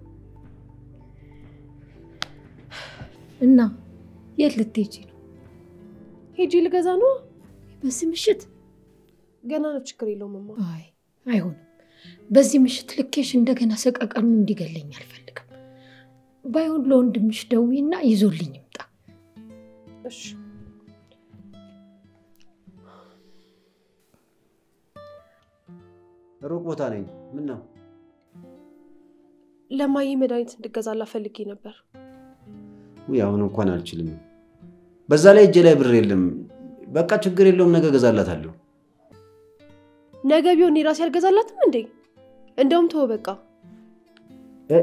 እና የት ልትሄጂ ነው? ሄጂ ልገዛ ነው። በዚህ ምሽት? ገና ነው፣ ችግር የለውም እማ። አይ አይሆንም። በዚህ ምሽት ልኬሽ እንደገና ሰቀቀኑ እንዲገለኝ አልፈልግም። ባይሆን ለወንድምሽ ደውይና ይዞልኝ ይምጣ። እሺ ሩቅ ቦታ ነኝ። ምን ነው? ለማዬ መድኃኒት እንድገዛላ ፈልጌ ነበር። ውይ አሁን እንኳን አልችልም። በዛ ላይ እጄ ላይ ብር የለም። በቃ ችግር የለውም፣ ነገ እገዛላታለሁ። ነገ ቢሆን እኔ ራሴ አልገዛላትም እንዴ? እንደውም ተወው በቃ። እ?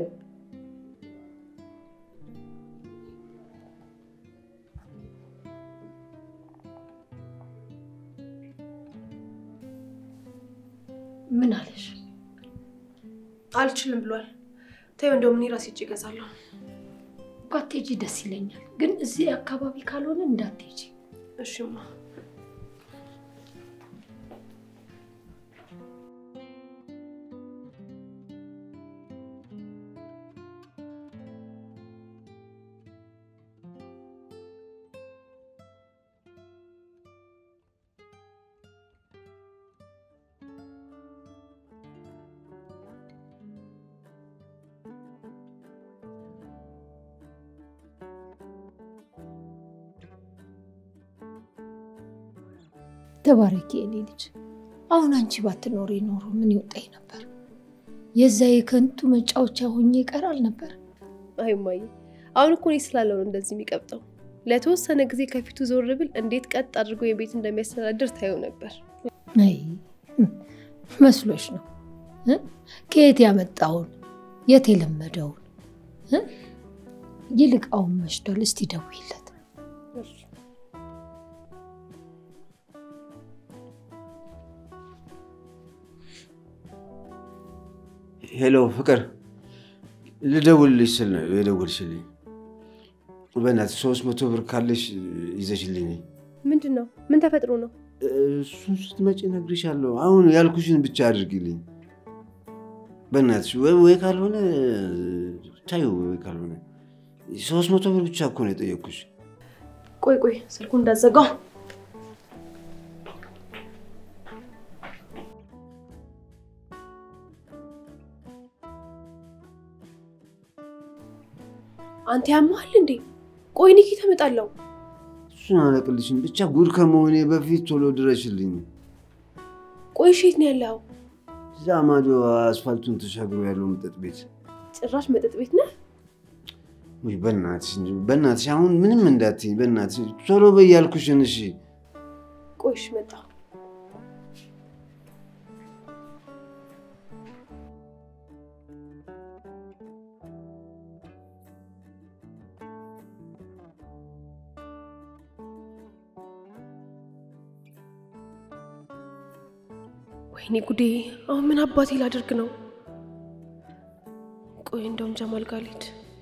ምን አለሽ? አልችልም ብሏል። ተይው፣ እንደውም እኔ ራሴ እጅ እገዛለሁ። ባትሄጂ ደስ ይለኛል፣ ግን እዚህ አካባቢ ካልሆነ እንዳትሄጂ። እሺማ ተባረኪ የኔ ልጅ። አሁን አንቺ ባትኖሪ ኖሮ ምን ይወጣኝ ነበር? የዛ የከንቱ መጫወቻ ሆኜ ይቀራል ነበር። አይ እማዬ፣ አሁን እኮ እኔ ስላለው ነው እንደዚህ የሚቀብጠው። ለተወሰነ ጊዜ ከፊቱ ዞር ብል እንዴት ቀጥ አድርጎ የቤት እንደሚያስተዳድር ታየው ነበር። አይ መስሎሽ ነው እ? ከየት ያመጣውን የት የለመደውን እ? ይልቅ አሁን መሽቷል። እስቲ ደውይለት። ሄሎ ፍቅር፣ ልደውልልሽ ስል ነው የደወልሽልኝ። በእናትሽ ሶስት መቶ ብር ካለሽ ይዘሽልኝ። ምንድን ነው? ምን ተፈጥሮ ነው? እሱን ስትመጪ እነግርሻለሁ። አሁን ያልኩሽን ብቻ አድርጊልኝ በእናትሽ። ወይ ወይ ካልሆነ ታዩ፣ ወይ ካልሆነ ሶስት መቶ ብር ብቻ እኮ ነው የጠየቅኩሽ። ቆይ ቆይ፣ ስልኩ እንዳዘጋው አንተ ያመሃል እንዴ? ቆይ እኔ ከየት እመጣለሁ? እሱን አለቅልሽም። ብቻ ጉድ ከመሆኔ በፊት ቶሎ ድረሽልኝ። ቆይ እሺ፣ የት ነው ያለው? እዛ ማዶ አስፋልቱን ተሻግሮ ያለው መጠጥ ቤት። ጭራሽ መጠጥ ቤት ነህ? ውይ በእናትሽ እንጂ በእናትሽ አሁን ምንም እንዳትይኝ በእናትሽ ቶሎ በይ ያልኩሽን። እሺ ቆይ እሺ፣ መጣሁ። ወይኔ ጉዴ! አሁን ምን አባቴ ላደርግ ነው? ቆይ እንደውም ጀማል ጋር ልሂድ።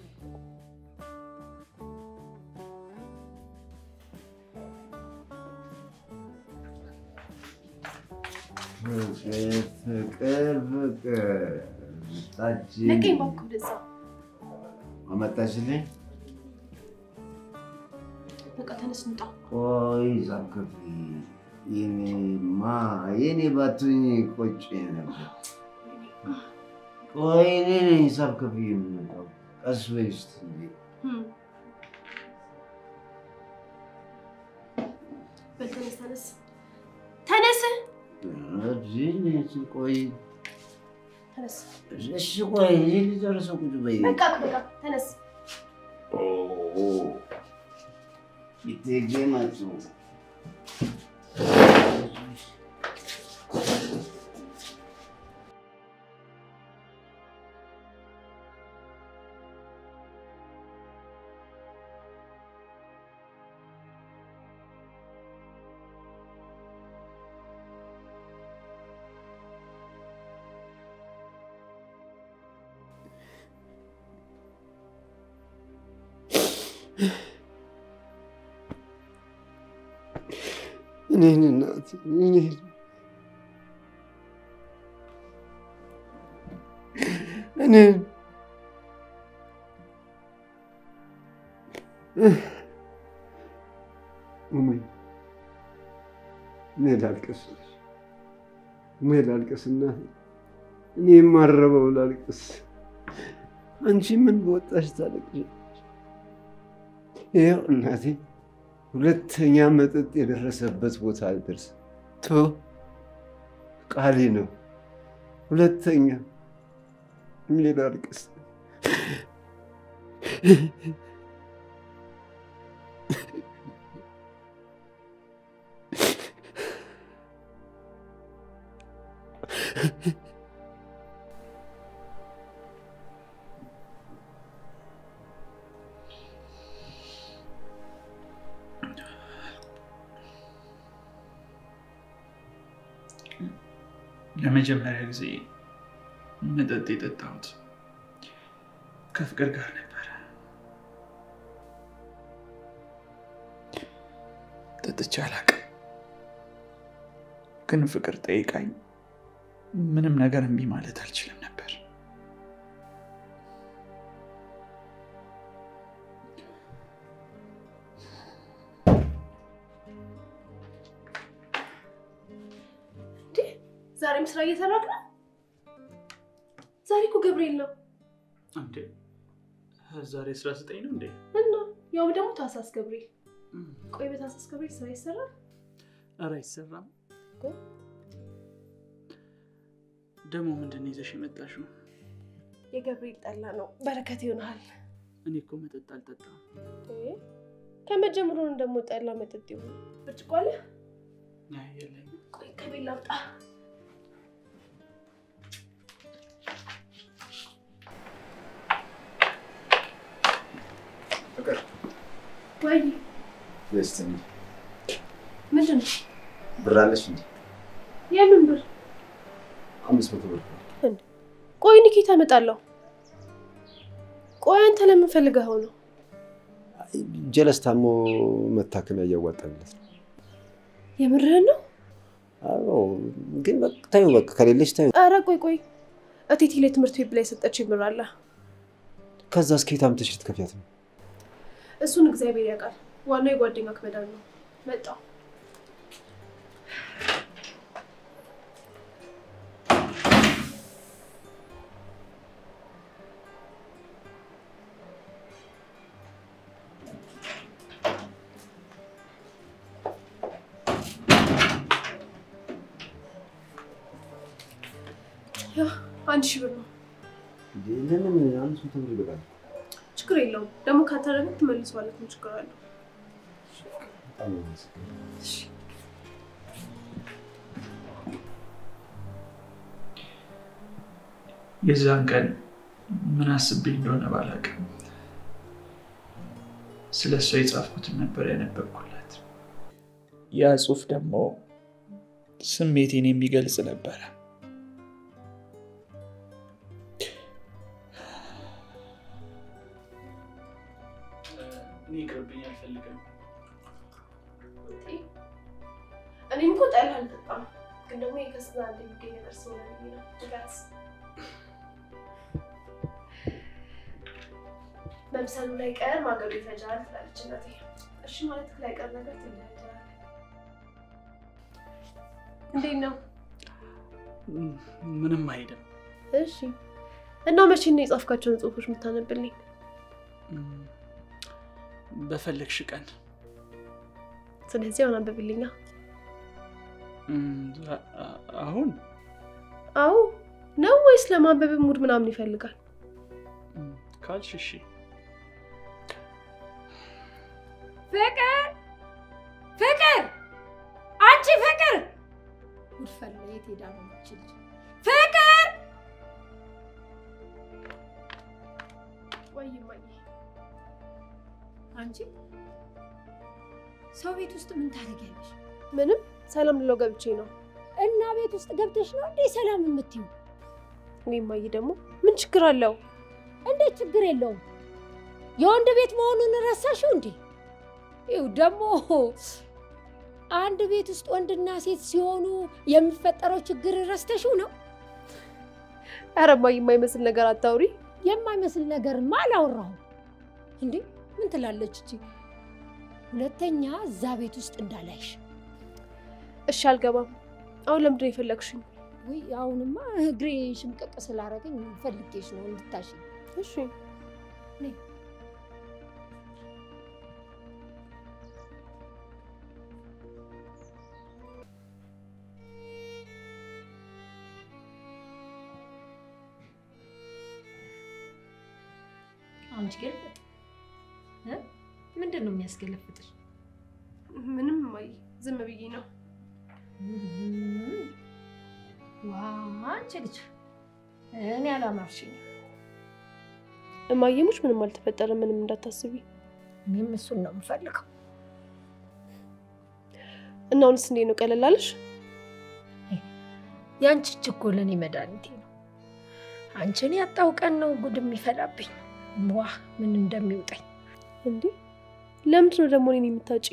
ፍቅር ፍቅር ጠጪ ለቀኝ እባክህ ወደዛ። አመጣሽልኝ። በቃ ተነስ እንውጣ። ቆይ ሳከፊ የኔማ የኔ ባትኝ ቆጭ ነበር። ቆይ እኔ ነኝ ሂሳብ ከፍዬ የምመጣው። ቀስ በይ እስኪ እንዴ። በል ተነስ፣ ተነስ፣ ተነስ፣ እዚህ ቆይ ተነስ። እሺ ቆይ እዚህ ልጨርሰው ቁጭ በይ። በቃ በቃ ተነስ። ይቴጌ መጡ። እኔን እናት እኔን እኔን እሙዬ እኔ ላልቅስ እኔ ላልቅስና እኔ የማረበው ላልቅስ አንቺ ምን በወጣሽ ታለቅሽ ይኸው እናቴ ሁለተኛ መጠጥ የደረሰበት ቦታ አልደርስ ቶ ቃሌ ነው ሁለተኛ እኔ ላልቅስ ለመጀመሪያ ጊዜ መጠጥ የጠጣሁት ከፍቅር ጋር ነበረ። ጠጥቼ አላቅም፣ ግን ፍቅር ጠይቃኝ ምንም ነገር እምቢ ማለት አልችልም ነበር። ዛሬም ስራ እየሰራክ ነው? ዛሬ እኮ ገብርኤል ነው እንዴ ዛሬ ስራ ስጠኝ ነው እንዴ? እና ያው ደግሞ ታህሳስ ገብርኤል። ቆይ በታህሳስ ገብርኤል ስራ ይሰራል? ኧረ አይሰራም። ደግሞ ምንድን ነው ይዘሽ የመጣሽው? የገብርኤል ጠላ ነው። በረከት ይሆናል። እኔ እኮ መጠጥ አልጠጣም። ከመጀመሩ ነው ደግሞ ጠላ መጠጥ ይሆን። ብርጭቆ አለ? አይ የለኝም። ቆይ ከቤት ላምጣ። ፍቅር ወይ ደስ ምንድን ነው? ብር አለሽ እንዴ? የምን ብር? አምስት መቶ ብር ቆይ እኔ ከየት አመጣለሁ? ቆይ አንተ ለምን ፈልገኸው ነው? ጀለስ ታሞ መታከሚያ እያዋጣለት ነው። የምርህን ነው? አዎ፣ ግን በቃ ታዩ፣ በቃ ከሌለሽ ታዩ። ኧረ ቆይ ቆይ፣ እቴቴ ላይ ትምህርት ቤት ላይ የሰጠችኝ ብር አለ። ከዛ እስከ የት አምጥተሽ ልትከፍያት ነው? እሱን እግዚአብሔር ያውቃል። ዋናው የጓደኛ ክመዳን ነው። መጣው አንድ ሺህ ብር ነው። ለምን አምስት መቶ ብር ይበቃል? ችግር የለውም። ደግሞ ካተረፈ ትመልሰዋለህ። ምን ችግር አለው? በጣም ነው የማመሰግነው። የዛን ቀን ምን አስቤ እንደሆነ ባላውቅም ስለ እሷ የጻፍኩትን ነበር ያነበብኩላት። ያ ጽሑፍ ደግሞ ስሜቴን የሚገልጽ ነበረ። እኔ ይቅርብኝ፣ አልፈልግም። እኔም እኮ ጠላ አልጠጣም፣ ግን ደግሞ የከስና እንደሚገኝ ነገር ስለሆነ ብዬ ነው። ንገረስ። መብሰሉ ላይ ቀር ማገዱ ይፈጃል ትላለች እናቴ። እሺ ማለት ላይ ቀር ነገር ትለያያለህ። እንዴት ነው? ምንም አይልም። እሺ እና መቼ ነው የጻፍካቸውን ጽሁፎች የምታነብልኝ? በፈለግሽ ቀን ስለዚህ አሁን አንብብልኛ። አሁን አዎ ነው ወይስ ለማንበብ ሙድ ምናምን ይፈልጋል? ካልሽ እሺ። ፍቅር ፍቅር፣ አንቺ ፍቅር! ጉድፈላ የት ሄዳ ነው ይቺ ልጅ? ፍቅር! ወይ እማዬ፣ አንቺ ሰው ቤት ውስጥ ምን ታደርጊያለሽ? ምንም ሰላም ልለው ገብቼ ነው። እና ቤት ውስጥ ገብተሽ ነው እንዴ ሰላም የምትይው? እኔ እማዬ ደግሞ ምን ችግር አለው? እንዴት ችግር የለውም። የወንድ ቤት መሆኑን ረሳሽው እንዴ? ይኸው ደግሞ አንድ ቤት ውስጥ ወንድና ሴት ሲሆኑ የሚፈጠረው ችግር ረስተሽው ነው? ኧረ እማዬ የማይመስል ነገር አታውሪ። የማይመስል ነገርማ አላወራሁም። እንዴ ምን ትላለች እቺ? ሁለተኛ እዛ ቤት ውስጥ እንዳላይሽ። እሺ አልገባም። አሁን ለምንድን ነው የፈለግሽኝ? ውይ አሁንማ እግሬ ሽምቀቅ ስላደረገኝ ፈልጌሽ ነው እንድታሽ። እሺ አንቺ ገልበጥ ምንድን ነው የሚያስገለፍጥሽ? ምንም እማዬ፣ ዝም ብዬ ነው። ዋ አንቺ ልጅ እኔ አላማርሽኝም። እማዬ ሙች ምንም አልተፈጠረም፣ ምንም እንዳታስቢ። እኔም እሱን ነው የምፈልገው። እና አሁንስ እንዴት ነው? ቀለል አለሽ? የአንቺ እጅ እኮ ለእኔ መድኃኒቴ ነው። አንቺን ያጣው ቀን ነው ጉድ የሚፈላብኝ። ዋ ምን እንደሚውጠኝ እንዴ! ለምንድን ነው ደግሞ እኔን የምታጭ?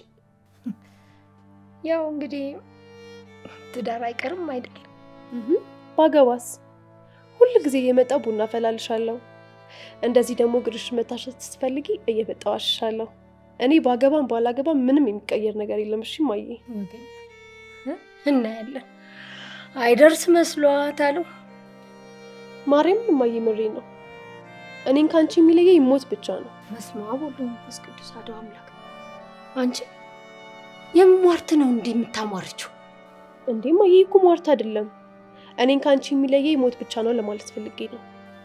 ያው እንግዲህ ትዳር አይቀርም አይደል? ባገባስ ሁል ጊዜ እየመጣው ቡና ፈላልሻለሁ። እንደዚህ ደግሞ ግርሽ መታሸት ስትፈልጊ እየመጣው አሽሻለሁ። እኔ ባገባም ባላገባም ምንም የሚቀየር ነገር የለም። እሺ እማዬ፣ ወገኛ እናያለን። አይደርስ መስሏት አሉ። ማርያምን እማዬ፣ ምሬ ነው። እኔን ከአንቺ የሚለየኝ ሞት ብቻ ነው። በስመ አብ ወወልድ ወመንፈስ ቅዱስ አሐዱ አምላክ። አንቺ የሟርት ነው እንዲህ የምታሟርችው? እንዴ እማዬ እኮ ሟርት አይደለም። እኔን ከአንቺ የሚለየኝ ሞት ብቻ ነው ለማለት ፈልጌ ነው።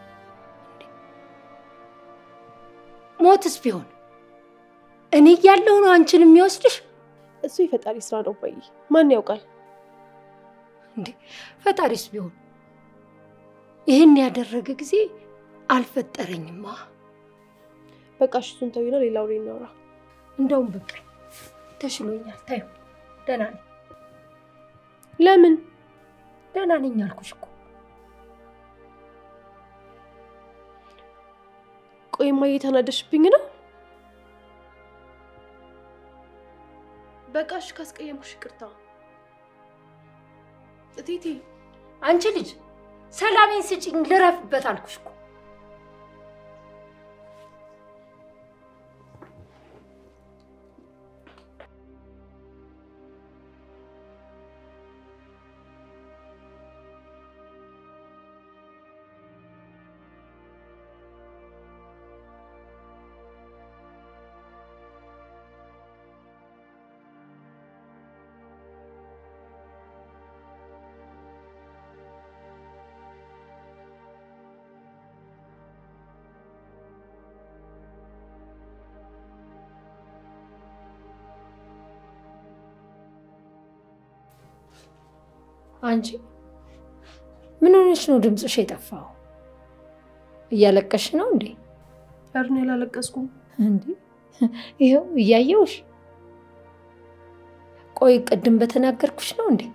ሞትስ ቢሆን እኔ እያለሁ ነው አንቺን የሚወስድሽ? እሱ የፈጣሪ ስራ ነው እማዬ፣ ማን ያውቃል? እንዴ ፈጣሪስ ቢሆን ይህን ያደረገ ጊዜ አልፈጠረኝማ። በቃ እሺ፣ እሱን ተውና ሌላ ወሬ እናውራ። እንደውም በቃ ተሽሎኛል። ታዩ ደህና ነኝ። ለምን ደህና ነኝ አልኩሽ እኮ። ቆይ እማዬ ተናደሽብኝ ነው? በቃ እሺ፣ ካስቀየምኩሽ ይቅርታ። እቴቴ አንቺ ልጅ ሰላሜን ስጭኝ፣ ልረፍበት አልኩሽ እኮ። አንቺ ምን ሆነሽ ነው ድምፅሽ የጠፋው? እያለቀሽ ነው እንዴ? ኧረ እኔ አላለቀስኩም። እንዴ ይኸው እያየውሽ። ቆይ ቅድም በተናገርኩሽ ነው እንዴ?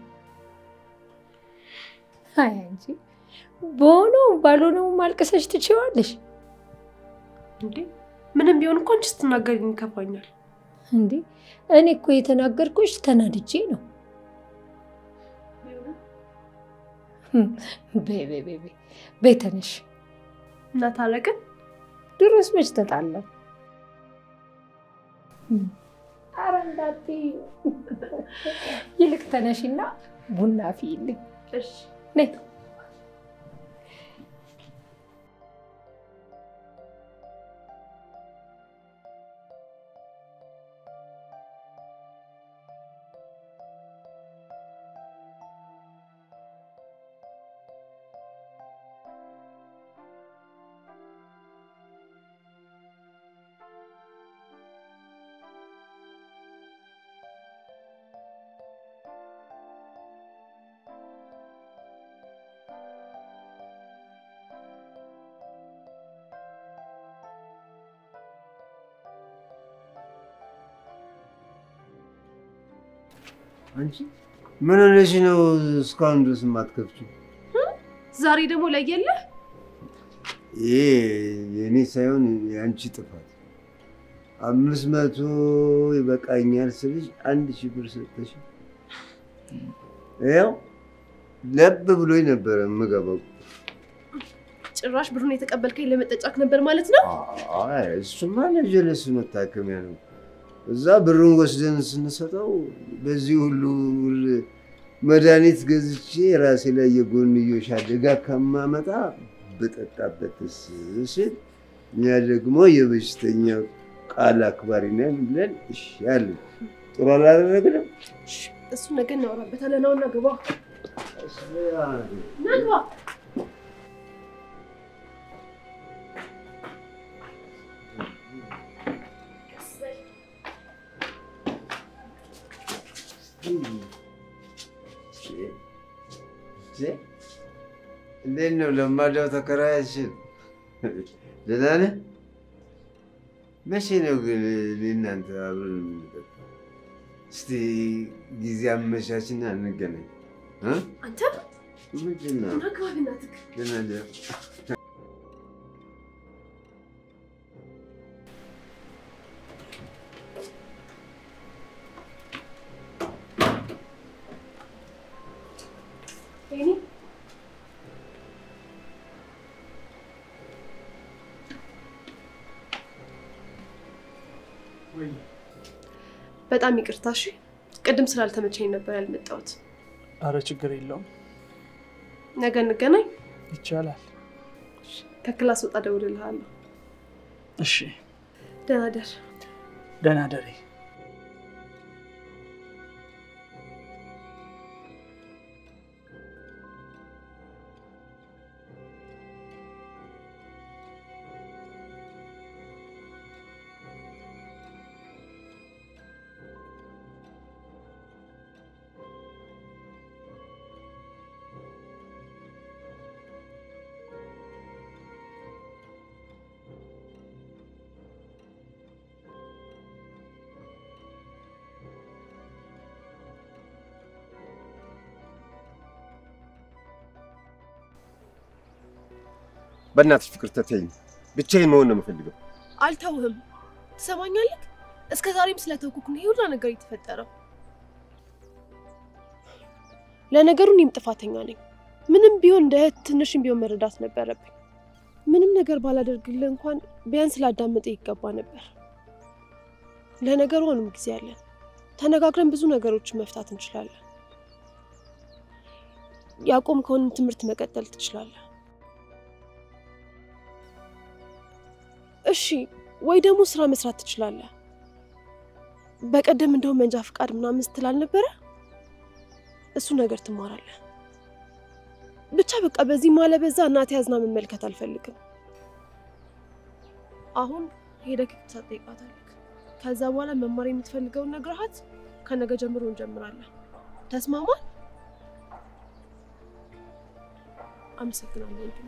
አይ አንቺ በሆነው ባልሆነው ማልቀሰሽ ትችዋለሽ እንዴ ምንም ቢሆን እኮ አንቺ ስትናገሪ ይከፋኛል። እንዴ። እኔ እኮ የተናገርኩሽ ተናድጄ ነው። በይ በይ በይ በይ በይ ተነሽ። እና ታረቅን። ድሮስ መች ተጣላን? ኧረ እንዳትዪ። ይልቅ ተነሽና ቡና አፍይልኝ። እሺ ነይ አንቺ ምን ሆነሽ ነው እስካሁን ድረስ የማትከፍቺው? ዛሬ ደግሞ ለየለ ይሄ የእኔ ሳይሆን የአንቺ ጥፋት። አምስት መቶ ይበቃኛል ስልሽ አንድ ሺህ ብር ሰጠሽ። ያው ለብ ብሎኝ ነበረ የምገባው። ጭራሽ ብሩን የተቀበልከኝ ለመጠጫክ ነበር ማለት ነው? አይ እሱማ ለጀለስ መታከሚያ ነው። እዛ ብሩን ወስደን ስንሰጠው በዚህ ሁሉ ውል- መድኃኒት ገዝቼ ራሴ ላይ የጎንዮሽ አደጋ ከማመጣ በጠጣበትስ ስል እኛ ደግሞ የበሽተኛ ቃል አክባሪ ነን ብለን እሺ አልን። ጥሩ አላደረግንም። እሱ ነገ እናወራበታለን። አሁን ግባ ና ግባ። እንዴት ነው ለማዳው ተከራያችን? ደህና ነህ? መቼ ነው ግን እኔ እናንተ አብረን የምንጠጣው? እስቲ ጊዜ አመቻችና እንገናኝ። እ? አንተ ምንድን ነው? ና ግባ በእናትህ። ደህና ደር ወይኔ በጣም ይቅርታ እሺ። ቅድም ስላልተመቸኝ ነበር ያልመጣሁት። አረ ችግር የለውም ነገ እንገናኝ። ይቻላል። ከክላስ ወጣ እደውልልሃለሁ። እሺ ደህና ደር። ደህና ደሪ። በእናትሽ ፍቅር ተተይኝ። ብቻዬን መሆን ነው የምፈልገው። አልተውህም። ትሰማኛለህ? እስከ ዛሬም ስለተውኩክ ነው ይሄ ሁላ ነገር የተፈጠረው። ለነገሩ እኔም ጥፋተኛ ነኝ። ምንም ቢሆን እንደ እህት ትንሽም ቢሆን መረዳት ነበረብኝ። ምንም ነገር ባላደርግልህ እንኳን ቢያንስ ላዳምጥ ይገባ ነበር። ለነገሩ አሁንም ጊዜ አለን። ተነጋግረን ብዙ ነገሮችን መፍታት እንችላለን። ያቆምከውንም ትምህርት መቀጠል ትችላለህ። እሺ ወይ ደግሞ ስራ መስራት ትችላለህ። በቀደም እንደውም መንጃ ፍቃድ ምናምን ስትል አልነበረ? እሱ ነገር ትማራለህ። ብቻ በቃ በዚህ ማለበዛ እናቴ ያዝና መመልከት አልፈልግም። አሁን ሄደህ ክትትል ትጠይቃታለህ። ከዛ በኋላ መማር የምትፈልገውን ነግረሃት ከነገ ጀምሮ እንጀምራለን። ተስማማል? አመሰግናለሁ ወንድሜ።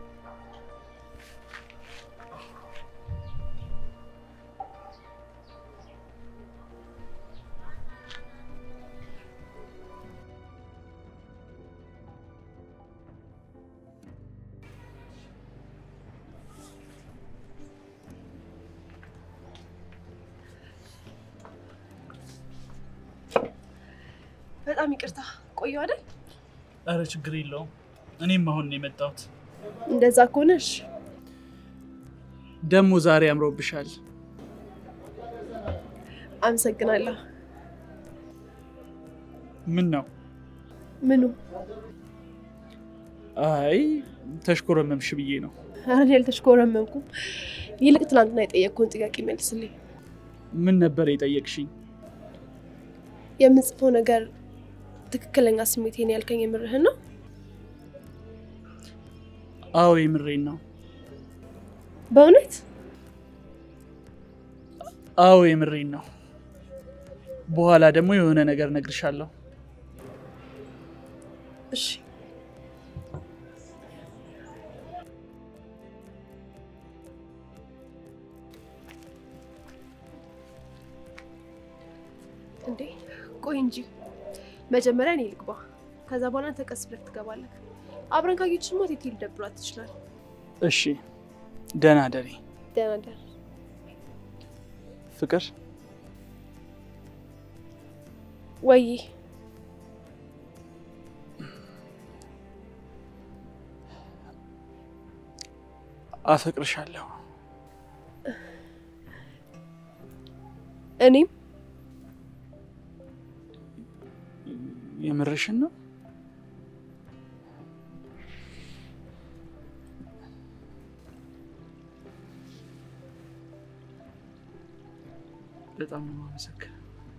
በጣም ይቅርታ ቆየሁ አይደል? አረ ችግር የለውም። እኔም አሁን ነው የመጣሁት። እንደዛ ከሆነሽ ደግሞ ዛሬ አምሮብሻል። አመሰግናለሁ። ምን ነው? ምኑ? አይ ተሽኮረመምሽ ብዬ ነው። ኧረ እኔ አልተሽኮረመምኩም። ይልቅ ትናንትና የጠየቅኩህን ጥያቄ መልስልኝ። ምን ነበር የጠየቅሽኝ? የምጽፈው ነገር ትክክለኛ ስሜቴን ያልከኝ የምርህን ነው? አዎ የምሬን ነው። በእውነት አዎ የምሬን ነው። በኋላ ደግሞ የሆነ ነገር እነግርሻለሁ። እሺ። እንዴ ቆይ እንጂ መጀመሪያ እኔ ልግባ፣ ከዛ በኋላ አንተ ቀስ ብለህ ትገባለህ። አብረን ካየችማ ቴቴ ሊደብራት ትችላል። እሺ፣ ደህና ደሪ። ደህና ደር። ፍቅር ወይ አፈቅርሻለሁ። እኔም የምርሽን ነው? በጣም ነው የማመሰግነው።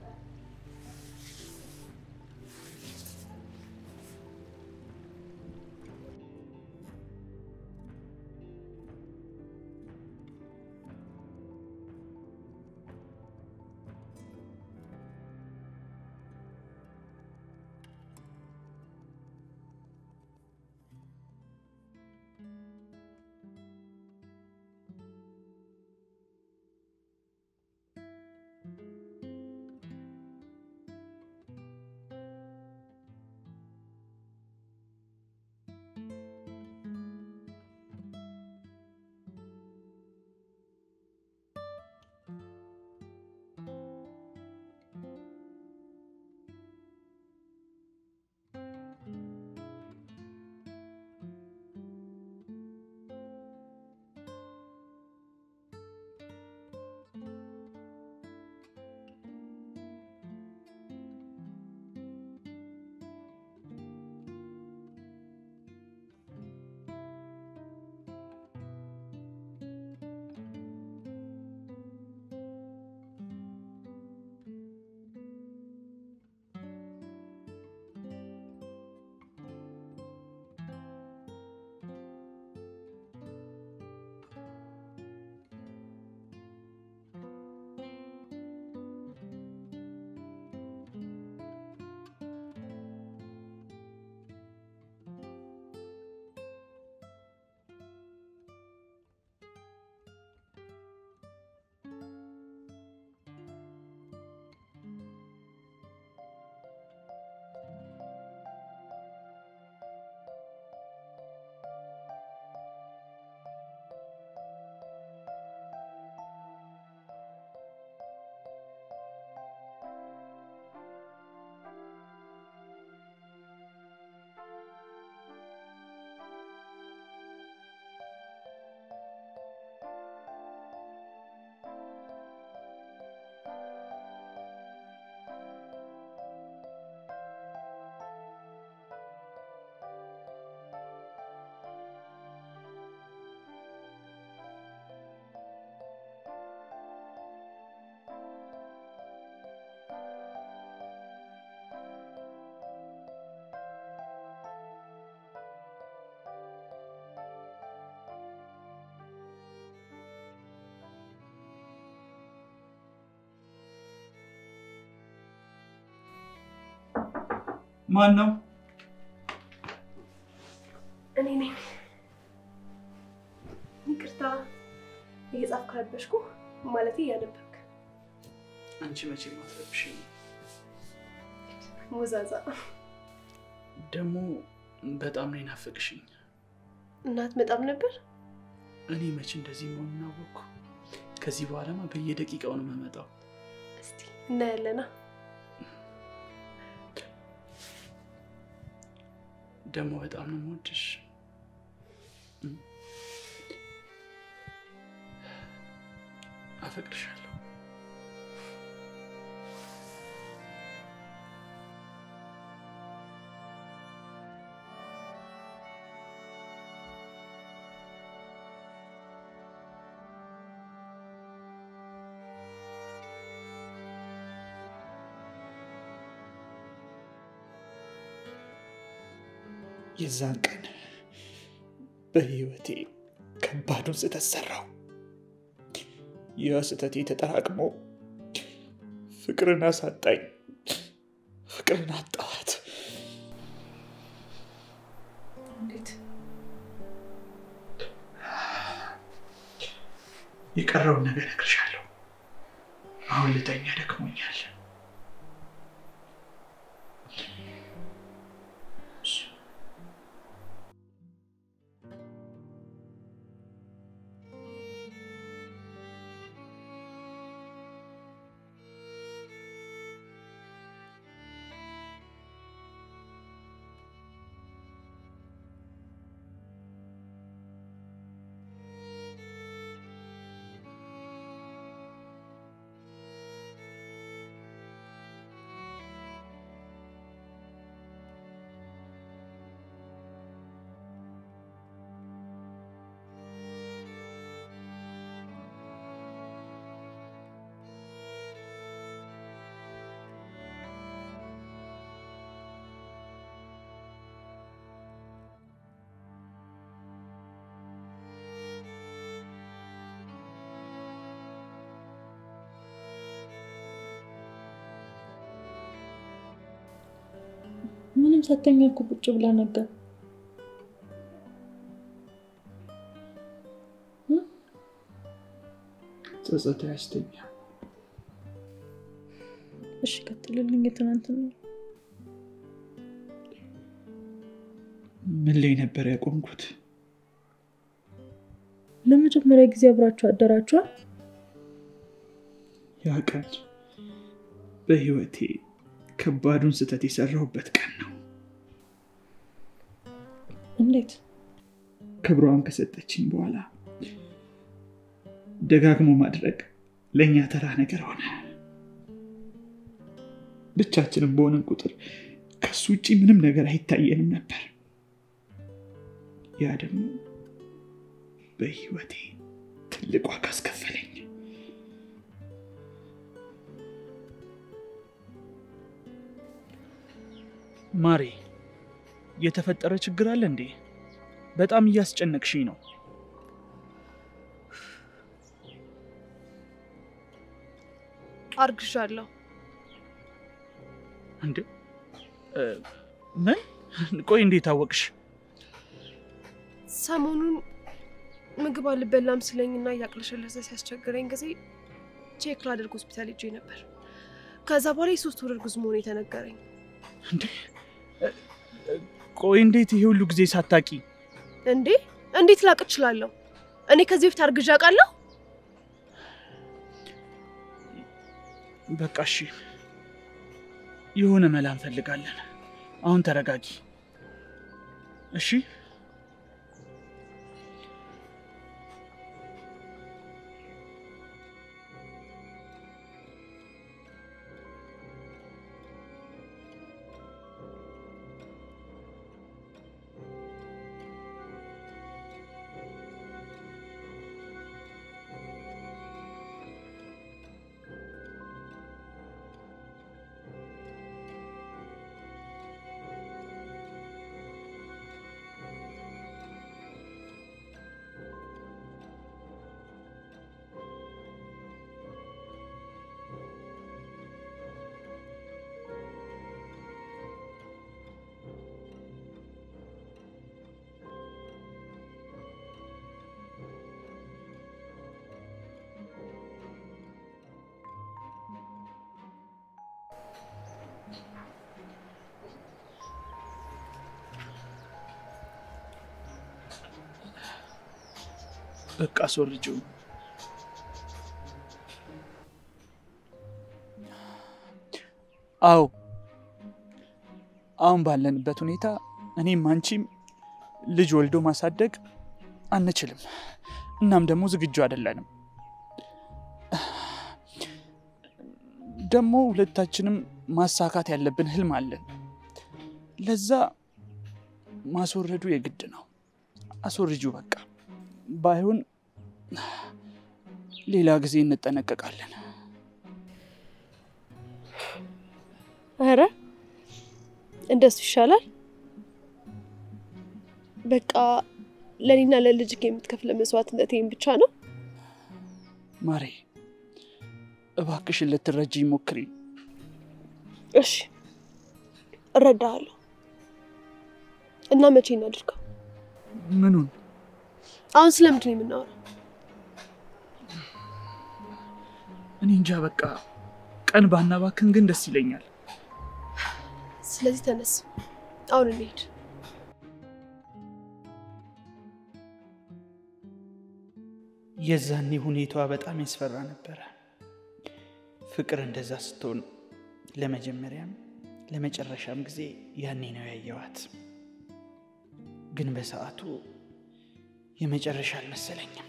ማን ነው? እኔ ነኝ። ይቅርታ እየጻፍክ ረበሽኩ። ማለት እያነበብክ አንቺ መቼ ማትረብሽኝ? ሙዛዛ ደግሞ በጣም ነው የናፈቅሽኝ። እናት መጣም ነበር። እኔ መቼ እንደዚህ መሆኑን አወቅኩ። ከዚህ በኋላማ በየደቂቃው ነው የምመጣው። እስቲ እናያለና። ደግሞ በጣም ነው የምወድሽ። አፈቅርሻለሁ። የዛን ቀን በህይወቴ ከባዱን ስህተት ሰራው። ያ ስህተቴ ተጠራቅሞ ፍቅርን አሳጣኝ። ፍቅርን አጣኋት። እንዴት? የቀረውን ነገር እነግርሻለሁ። አሁን ልተኛ፣ ደክሞኛል። ሳተኛ እኮ ቁጭ ብላ ነበር። ጸጸት ያስተኛ። እሺ ቀጥልልኝ። የትናንትና ምን ላይ ነበር ያቆምኩት? ለመጀመሪያ ጊዜ አብራችሁ አደራችኋል? ያ ቀን በህይወቴ ከባዱን ስህተት የሰራሁበት ቀን ነው። እንዴት? ክብሯን ከሰጠችኝ በኋላ ደጋግሞ ማድረግ ለእኛ ተራ ነገር ሆነ። ብቻችንም በሆንን ቁጥር ከሱ ውጭ ምንም ነገር አይታየንም ነበር። ያ ደግሞ በህይወቴ ትልቅ ዋጋ አስከፈለኝ። ማሬ፣ የተፈጠረ ችግር አለ እንዴ? በጣም እያስጨነቅሽኝ ነው። አርግዣለሁ። እንዴ እ፣ ምን? ቆይ እንዴት አወቅሽ? ሰሞኑን ምግብ አልበላም ስለኝና እያቅለሸለሰ ሲያስቸግረኝ ጊዜ ቼክ ላደርግ ሆስፒታል ሄጄ ነበር። ከዛ በኋላ የሶስት ወር እርጉዝ መሆኑ የተነገረኝ። እንዴ እ፣ እ፣ ቆይ እንዴት ይሄ ሁሉ ጊዜ ሳታቂ? እንዴ እንዴት ላቅ እችላለሁ? እኔ ከዚህ በፊት አርግዣ አውቃለሁ? በቃ እሺ፣ የሆነ መላ እንፈልጋለን። አሁን ተረጋጊ እሺ። በቃ አስወርጂው። አዎ አሁን ባለንበት ሁኔታ እኔም አንቺም ልጅ ወልዶ ማሳደግ አንችልም። እናም ደግሞ ዝግጁ አይደለንም። ደግሞ ሁለታችንም ማሳካት ያለብን ህልም አለን። ለዛ ማስወረዱ የግድ ነው። አስወርጂው በቃ። ባይሆን ሌላ ጊዜ እንጠነቀቃለን። ኧረ እንደሱ ይሻላል። በቃ ለእኔና ለልጅ የምትከፍለ መስዋዕትነት ይህም ብቻ ነው። ማሬ እባክሽን ልትረጂ ሞክሪ። እሺ እረዳሃለሁ። እና መቼ እናድርገው? ምኑን? አሁን ስለምንድን ነው የምናወራው? እኔ እንጃ። በቃ ቀን ባናባክን ግን ደስ ይለኛል። ስለዚህ ተነስ፣ አሁን እንሄድ። የዛኔ ሁኔታዋ በጣም ያስፈራ ነበረ። ፍቅር እንደዛ ስትሆን ለመጀመሪያም ለመጨረሻም ጊዜ ያኔ ነው ያየዋት። ግን በሰዓቱ የመጨረሻ አልመሰለኝም።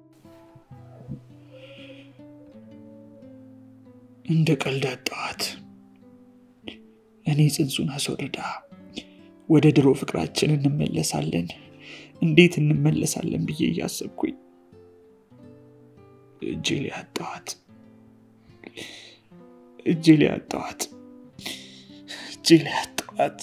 እንደ ቀልድ አጣኋት። እኔ ጽንሱን አስወርዳ ወደ ድሮ ፍቅራችን እንመለሳለን፣ እንዴት እንመለሳለን ብዬ እያሰብኩኝ እጄ ላይ አጣኋት። እጄ ላይ አጣኋት። እጄ ላይ አጣኋት።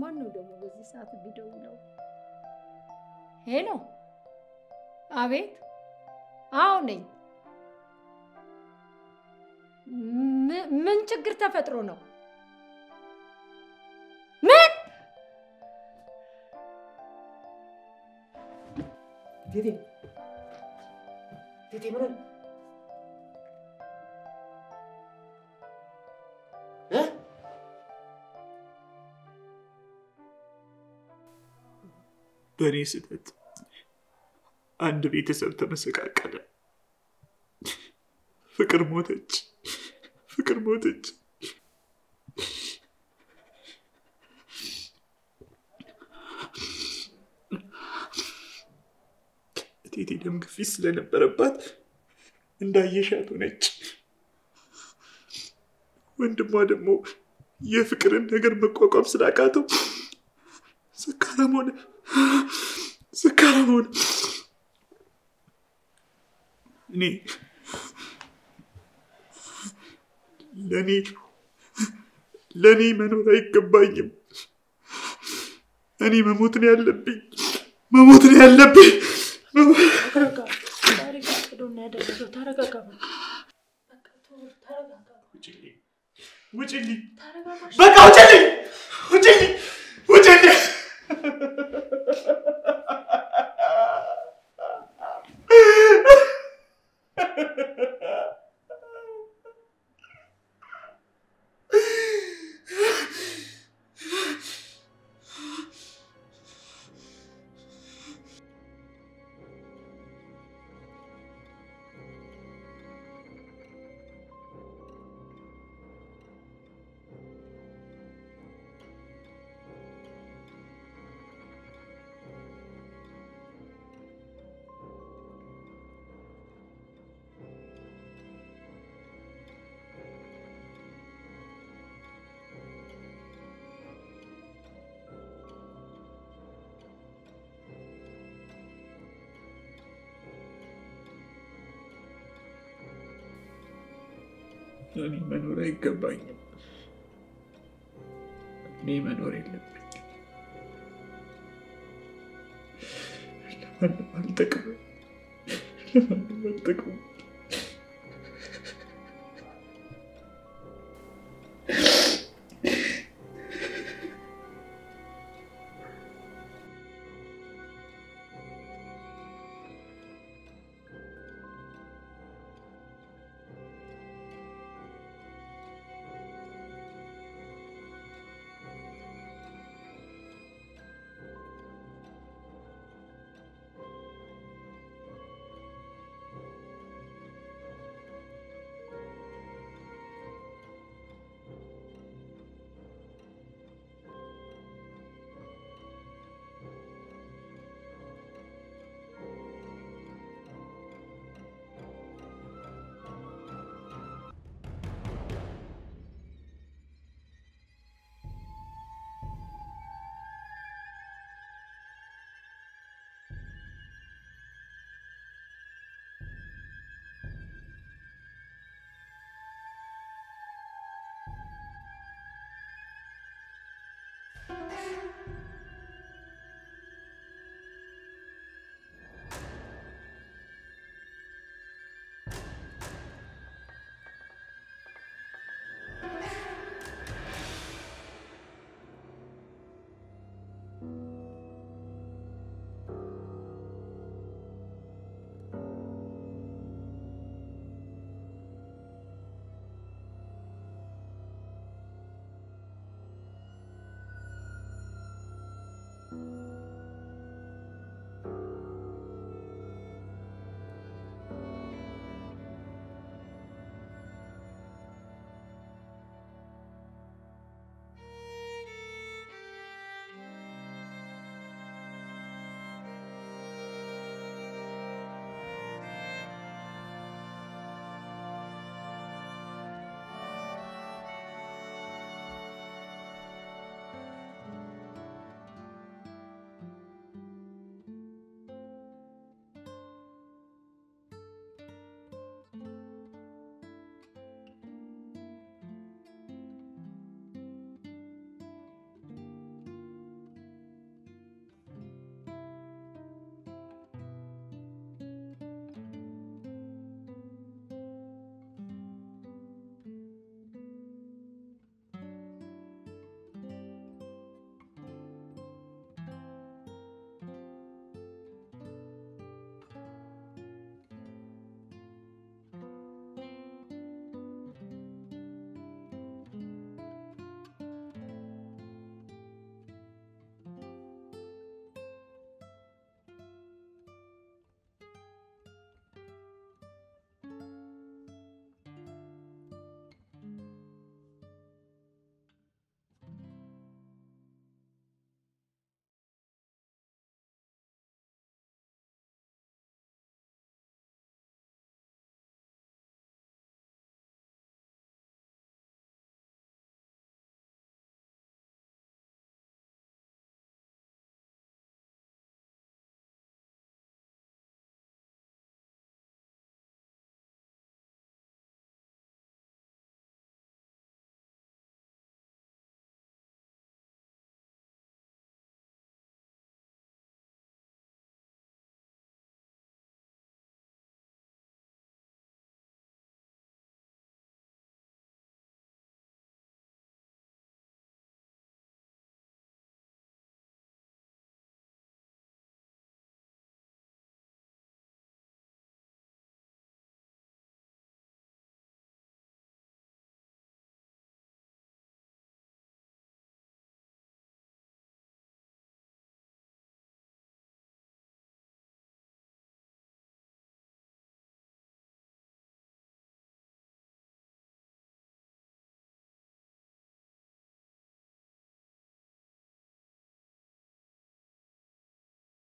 ማን ነው ደግሞ በዚህ ሰዓት የሚደውለው? ሄሎ፣ አቤት። አዎ ነኝ። ም- ምን ችግር ተፈጥሮ ነው? ምን ቴቴ ቴቴ ምን አለ? እ? በእኔ ስህተት አንድ ቤተሰብ ተመሰቃቀለ። ፍቅር ሞተች፣ ፍቅር ሞተች። እቴቴ ደም ግፊት ስለነበረባት እንዳየሻት ሆነች። ወንድሟ ደግሞ የፍቅርን ነገር መቋቋም ስላቃተው ሰካራም ሆነ ሰካራም ሆነ። እኔ ለእኔ ለእኔ መኖር አይገባኝም። እኔ መሞት ነው ያለብኝ፣ መሞት ነው ያለብኝ። ውጭልኝ፣ ውጭልኝ፣ በቃ ውጭልኝ፣ ውጭልኝ፣ ውጭልኝ። እኔ መኖር አይገባኝም። እኔ መኖር የለብኝም። ለማንም አልጠቅምም። ለማንም አልጠቅምም።